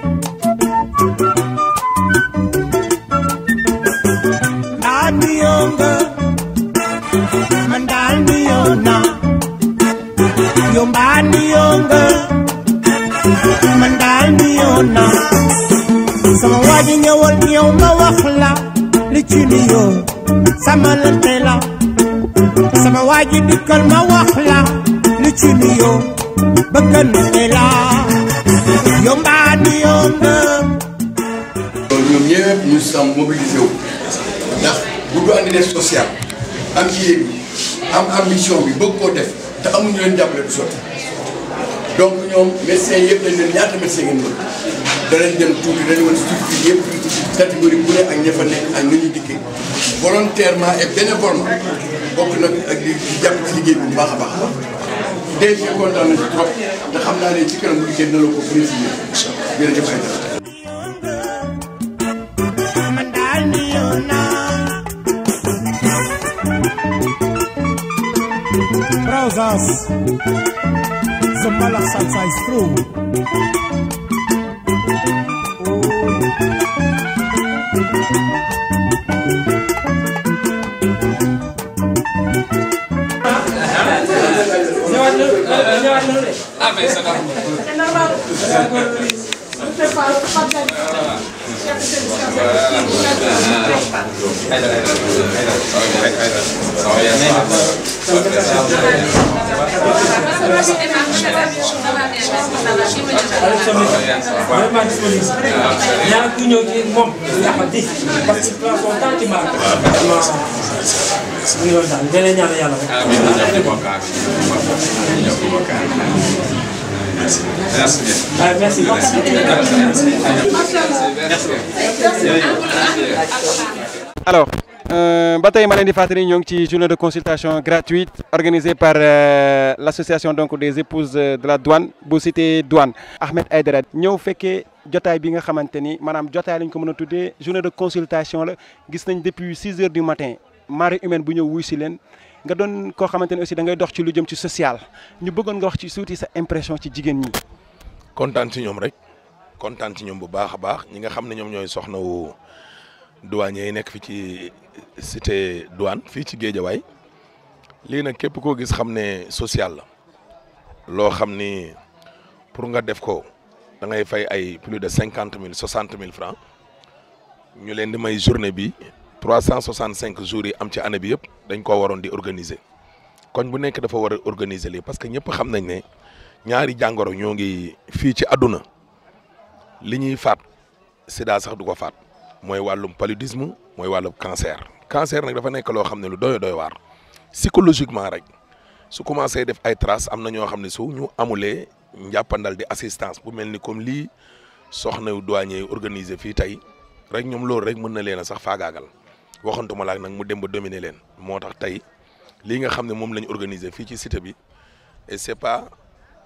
daal mi yoo nga man daal mi yoo naa yow mbaa mi yoo nga man daal mi yoo naa sama waa ji ñëwal ñëw ma wax la li ci ni yoo sama lante la sama waa ji dikkal ma wax la li ci ni yoo bëggante la yow mbaa mi yoo nga ñoom ñëpp ñu sam mobilisé wu ndax bu du andi def social am yéen bi am ambition bi bëgg koo def te amuñu leen jàppale du sotti donc ñoom médecins yëpp dañ leen ñaata médecin ngeen bëgg danañ dem tuuti dañu woon structure yëpp catégorie bu ne ak ña fa nekk ak nu ñuy dikkee volontairement et bénévolement bokk nag ak di di jàpp ci liggéey bi bu baax a baax a baax DG kontaan na ci trop te xam naa ne ci kanam bu liggéey dina la ko préciser jërëjëf ay dara man daal mi yoo naa Trousers The Malak salsa is through vraiment disponible ñaar ku ñëw ci moom yàqati parce que place son temps ci marque vraiment mu ngi loolu daal dana ñaan yàlla rek ah merci alors euh, ba tey ma leen di fàttali ñoo ngi ci journée de consultation gratuite organisée par euh, l'association donc des épouses euh, de la douane bu cité douane Ahmed Aïdara ñëw fekkee jotaay bi nga xamante ni maanaam jotaay lañ ko mën a tuddee journée de consultation la gis nañ depuis 6 heures du matin marée humaine bu ñëw wuy si leen nga doon koo xamante ni aussi da ngay dox ci lu jëm ci social ñu bëggoon nga wax ci suuti sa impression ci jigéen ñi. kontaan ci ñoom rek kontaan ci ñoom bu baax a baax ñi nga xam ne ñoom ñooy soxna wu douanier yi nekk fi ci cité douane fii ci Géejawaay lii nag képp koo gis xam ne social la loo xam ni pour nga def ko da ngay fay ay plus de cinquante mille soixante mille francs ñu leen di may journée bi trois cent soixante cinq jours yi am ci année bi yëpp dañ koo waroon di organiser koñ bu nekk dafa war a organiser lii parce que ñëpp xam nañ ne ñaari jàngoro ñoo ngi fii ci àdduna li ñuy faat sida sax du ko faat mooy wàllum paludisme mooy wàllum cancer cancer nag dafa nekk loo xam ne lu doy doy waar psychologiquement rek su commencé def ay traces am na ñoo xam ne su ñu amulee njàppandal di assistance bu mel ni comme lii soxna yu douanier organisé fii tey rek ñoom loolu rek mën na leen a sax faagaagal waxantuma laak nag mu dem ba dominer leen moo tax tey lii nga xam ne moom lañ organisé fii ci cité bi et c'est pas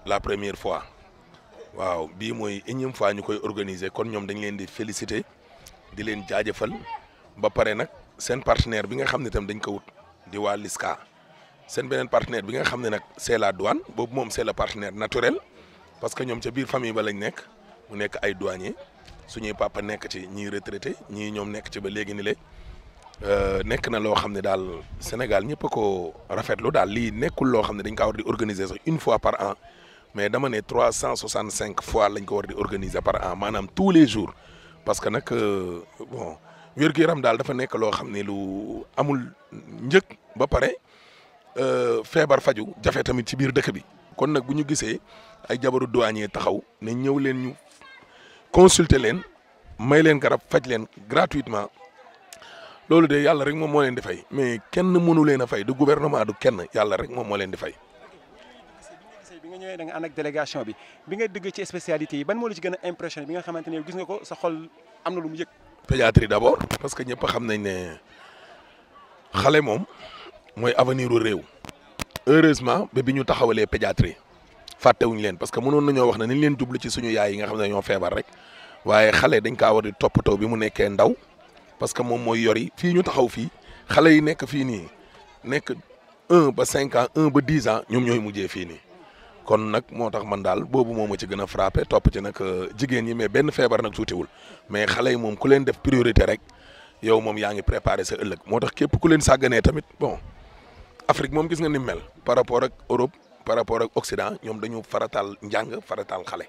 la première fois waaw bii mooy énième fois ñu koy organiser kon ñoom dañ leen di féliciter di leen jaajëfal ba pare nag seen partenaire bi nga xam ne tam dañ ko wut di waa LISCA seen beneen partenaire bi nga xam ne nag c'est la douane boobu moom c'est le partenaire naturel parce que ñoom ca biir famille ba lañ nekk mu nekk ay douanier suñuy papa nekk ci ñii retraité ñii ñoom nekk ci ba léegi ni le nekk na loo xam ne daal Sénégal ñëpp a ko rafetlu daal lii nekkul loo xam ne dañ kaa war di organiser sax une fois par an mais dama ne trois cent soixante cinq fois lañ ko war di organiser par an maanaam tous les jours parce que nag bon wér-gu-yaram daal dafa nekk loo xam ne lu amul njëg ba pare feebar faju jafe tamit ci biir dëkk bi kon nag bu ñu gisee ay jabaru douanier taxaw ne ñëw leen ñu consulter leen may leen garab faj leen gratuitement loolu de yàlla rek moom moo leen di fay mais kenn mënu leen a fay du gouvernement du kenn yàlla rek moom moo leen di fay. bi nga ñëwee da nga ànd ak délégation bi bi nga dëgg ci spécialité yi ban moo la ci gën a impressionné bi nga xamante ne gis nga ko sa xol am na lu mu yëg. pédiatrie d'abord parce que ñëpp xam nañ ne xale moom mooy avenir u réew heureusement ba bi ñu taxawalee pédiatrie fàttewuñu leen parce que mënoon nañoo wax ne nañ leen jublu ci suñu yaay yi nga xam ne ñoo feebar rek waaye xale dañ kaa war di toppatoo bi mu nekkee ndaw parce que moom mooy yori fii ñu taxaw fii xale yi nekk fii nii nekk un ba cinq ans un ba dix ans ñoom ñooy mujjee fii nii kon nag moo tax man daal boobu moo ma ci gën a frappé topp ci nag jigéen ñi mais benn feebar nag tuutiwul mais xale yi moom ku leen def priorité rek yow moom yaa ngi préparé sa ëllëg moo tax képp ku leen sàgganee tamit bon Afrique moom gis nga ni mel par rapport ak Europe par rapport ak Occident ñoom dañu farataal njàng farataal xale.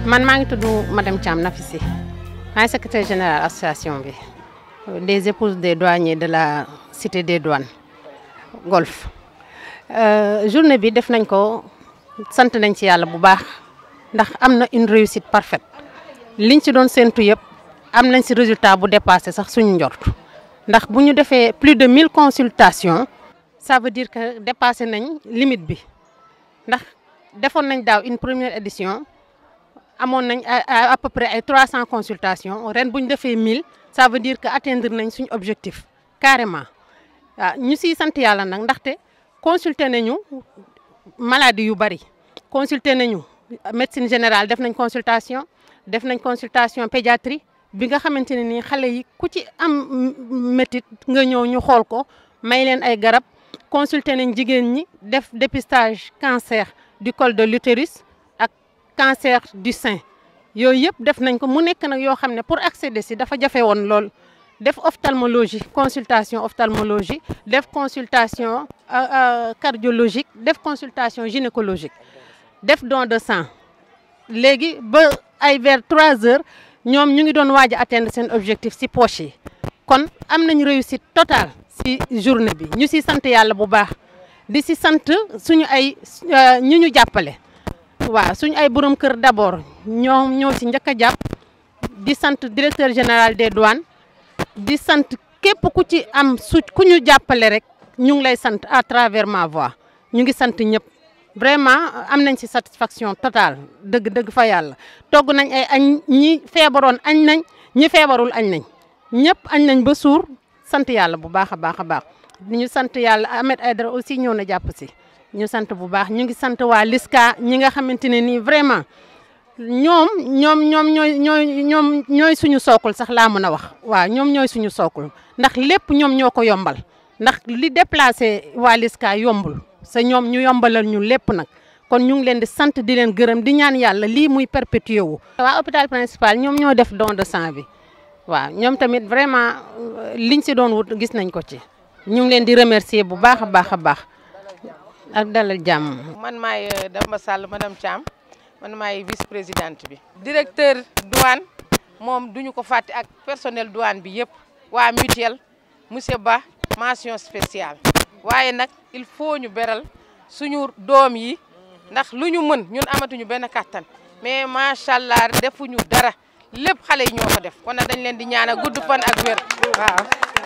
man maa ngi tudd madame Thiam Nafissi maay secrétaire général association bi des épouses des douaniers de la cité des douanes golf journée bi def nañ ko sant nañ ci yàlla bu baax ndax am na une réussite parfaite liñ ci doon séntu yëpp am nañ ci résultat bu dépassé sax suñu njort ndax bu ñu defee plus de 1000 consultations ça veut dire que dépassé nañ limite bi ndax defoon nañ daaw une première édition amoon nañ à à peu près ay 300 consultations ren bu ñu defee 1000 ça veut dire que atteindre nañ suñu objectif carrément waaw ñu siy sant yàlla nag ndaxte consulter nañu maladie yu bari consulter nañu médecine générale def nañ consultation def nañ consultation pédiatrie bi nga xamante ne nii xale yi ku ci am métit nga ñëw ñu xool ko may leen ay garab consulter nañ jigéen ñi def dépistage cancer du col de l'utérus ak cancer du sein yooyu yëpp def nañ ko mu nekk nag yoo xam ne pour accéder si dafa jafe woon lool def ophtalmologie consultation ophtalmologie def consultation cardiologique def consultation gynécologique def don de sang léegi ba ay vers 3 heures ñoom ñu ngi doon waaj a atteindre seen objectif si poche yi kon am nañ réussite totale si journée bi ñu si sant yàlla bu baax di si sant suñu ay ñu ñu jàppale waaw suñu ay borom kër d'abord ñoo ñoo si njëkk a jàpp di sant directeur général des douanes di sant képp ku ci am su ku ñu jàppale rek ñu ngi lay sant à travers ma voix ñu ngi sant ñëpp vraiment am nañ ci satisfaction totale dëgg dëgg fa yàlla togg nañ ay añ ñi feebaroon añ nañ ñi feebarul añ nañ ñëpp añ nañ ba suur sant yàlla bu baax a baax a baax ñu sant yàlla Ahmed Aïdara aussi ñëw na jàpp si ñu sant bu baax ñu ngi sant waa Liska ñi nga xamante ne nii vraiment ñoom ñoom ñoom ñooy ñooy ñoom ñooy suñu sookul sax laa mën a wax waaw ñoom ñooy suñu sookul ndax lépp ñoom ñoo ko yombal ndax li déplacé waa Liska yombul sa ñoom ñu yombalal ñu lépp nag kon ñu ngi leen di sant di leen gërëm di ñaan yàlla lii muy perpétuer wu. waa hôpital principal ñoom ñoo def don de sang bi waaw ñoom tamit vraiment liñ si doon wut gis nañ ko ci ñu ngi leen di remercier bu baax a baax a baax ak dalal jàmm. man maay Damba Sall madame Thiam man maay vice présidente bi. directeur douane moom duñu ko fàtte ak personnel douane bi yëpp waa mutuelle monsieur Ba mention spéciale waaye nag il faut ñu beral suñu doom yi ndax lu ñu mën ñun amatuñu benn kattan mais macha allah defuñu dara lépp xale yi ñoo ko def kon nag dañ leen di ñaanal gudd fan ak wér waaw.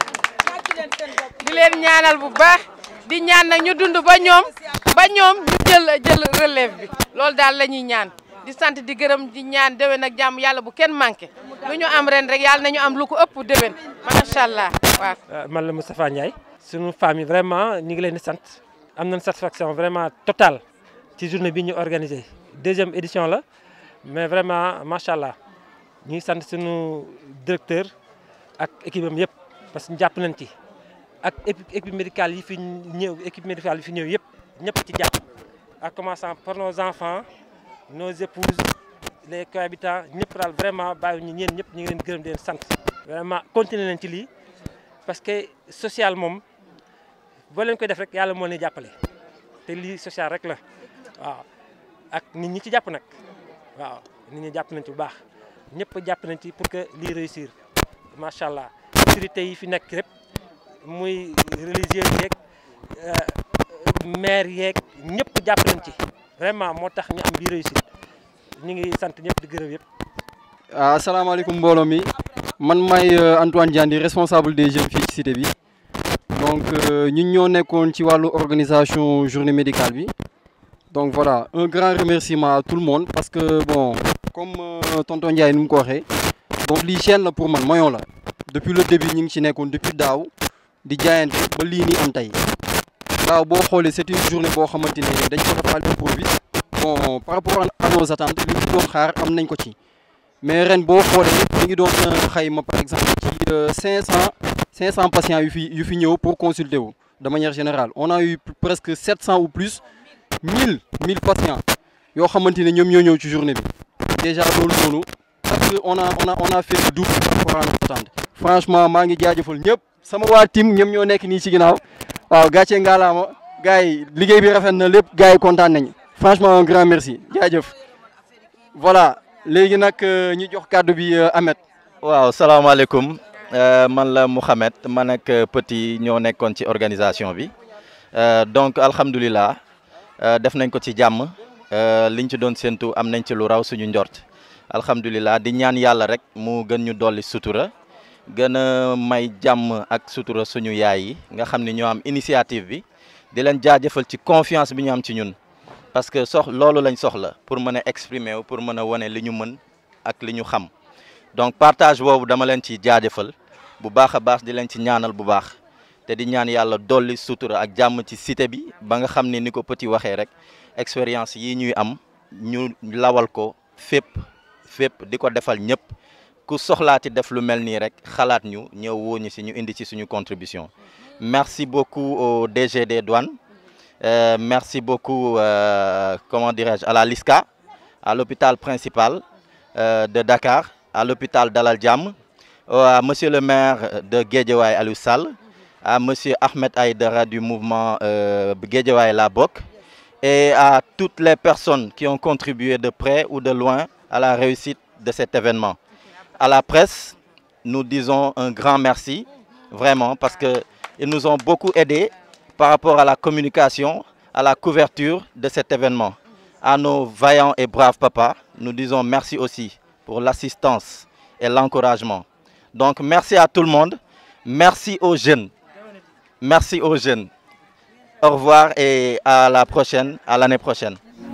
di leen ñaanal bu baax di ñaan nag ñu dund ba ñoom ba ñoom ñu jël jël relève bi loolu daal la ñuy ñaan di sant di gërëm di ñaan déwén ak jàmm yàlla bu kenn manqué lu ñu am ren rek yàlla nañu am lu ko ëpp déwén macha allah waaw. man la Moustapha Ndiaye. sunu famille vraiment ñu ngi leen di sant am nañ satisfaction vraiment totale ci journée bi ñu organisé deuxième édition la mais vraiment macha allah ñu ngi sant sunu directeur ak équipe am yëpp parce que jàpp nañ ci. ak équipe médicale yi fi ñëw équipe médicale yi fi ñëw yëpp ñëpp ci jàpp en commençant par nos enfants nos épouses les cohabitants ñëpp daal vraiment bàyyi ñu ñeen ñëpp ñu ngi leen gërëm di leen sant. vraiment continuer nañ ci lii parce que social moom boo leen koy def rek yàlla moo leen jàppale te lii social rek la waaw ak nit ñi ci jàpp nag waaw nit ñi jàpp nañ ci bu baax ñëpp jàpp nañ ci pour que lii réussir macha allah autorités yi fi nekk yëpp. muy religieux yeeg maire yeeg ñëpp jàpp nañ ci vraiment moo tax ñu am bii réussite ñu ngi sant ñëpp di gërëm yëpp. asalaamaaleykum mbooloo mi man may Antoine Diandi responsable des jeunes fii ci cité bi donc ñun ñoo nekkoon ci wàllu organisation journée médicale bi donc voilà un grand remerciement à tout le monde parce que bon comme tonton Ndiaye nu mu ko waxee donc lii chaîne la pour man moyon la depuis le début ñu ngi ci nekkoon depuis daaw. di jaayante ba lii nii am tey waaw boo xoolee c'est une journée boo xamante ne dañ ko defal improviste bon par rapport à nos attentes li ñu doon xaar am nañ ko ci mais ren boo xoolee ñu ngi doon xayma par exemple ci 500 500 patients yu fi yu fi ñëw pour consulter wu de manière générale on a eu presque 700 ou plus 1000 1000 patients yoo xamante ne ñoom ñoo ñëw ci journée bi déjà loolu noonu parce que on a on a on a fait le double par rapport à nos attentes franchement maa ngi jaajëfal ñëpp. sama waa team ñoom ñoo nekk nii ci ginnaaw waaw gàcce ngaalaama gars yi liggéey bi rafet na lépp gars yi kontaan nañ franchement un grand merci jaajëf voilà léegi nag ñu jox kàddu bi Ahmed. waaw salaamaaleykum man la Mouhamed man ak Petit ñoo nekkoon ci organisation bi donc alhamdulilah def nañ ko ci jàmm liñ ci doon séntu am nañ ci lu raw suñu njort alhamdulilah di ñaan yàlla rek mu gën ñu dolli sutura gën a may jàmm ak sutura suñu yaay yi nga xam ne ñoo am initiative bi di leen jaajëfal ci confiance bi ñu am ci ñun parce que sox loolu lañ soxla pour mën a exprimer wu pour mën a wane li ñu mën ak li ñu xam donc partage boobu dama leen ci jaajëfal bu baax a baax di leen ci ñaanal bu baax te di ñaan yàlla dolli sutura ak jàmm ci cité bi ba nga xam ne ni ko Petit waxee rek expérience yi ñuy am ñu lawal ko fépp fépp di ko defal ñëpp ku soxlaati def lu mel nii rek xalaat ñu ñëw woo ñu si ñu indi ci suñu contribution merci beaucoup au DG des douanes euh, merci beaucoup euh, comment dirais-je à la LISCA à l'hôpital principal euh, de Dakar à l'hôpital Dalal Jamm à monsieur le maire de Guédiawaye Aliou Sall à monsieur Ahmed Aïdara du mouvement euh, Guédiawaye La Bok et à toutes les personnes qui ont contribué de près ou de loin à la réussite de cet événement. À la presse, nous disons un grand merci, vraiment, parce qu'ils nous ont beaucoup aidés par rapport à la communication, à la couverture de cet événement. À nos vaillants et braves papas, nous disons merci aussi pour l'assistance et l'encouragement. Donc merci à tout le monde, merci aux jeunes, merci aux jeunes. Au revoir et à la prochaine, à l'année prochaine.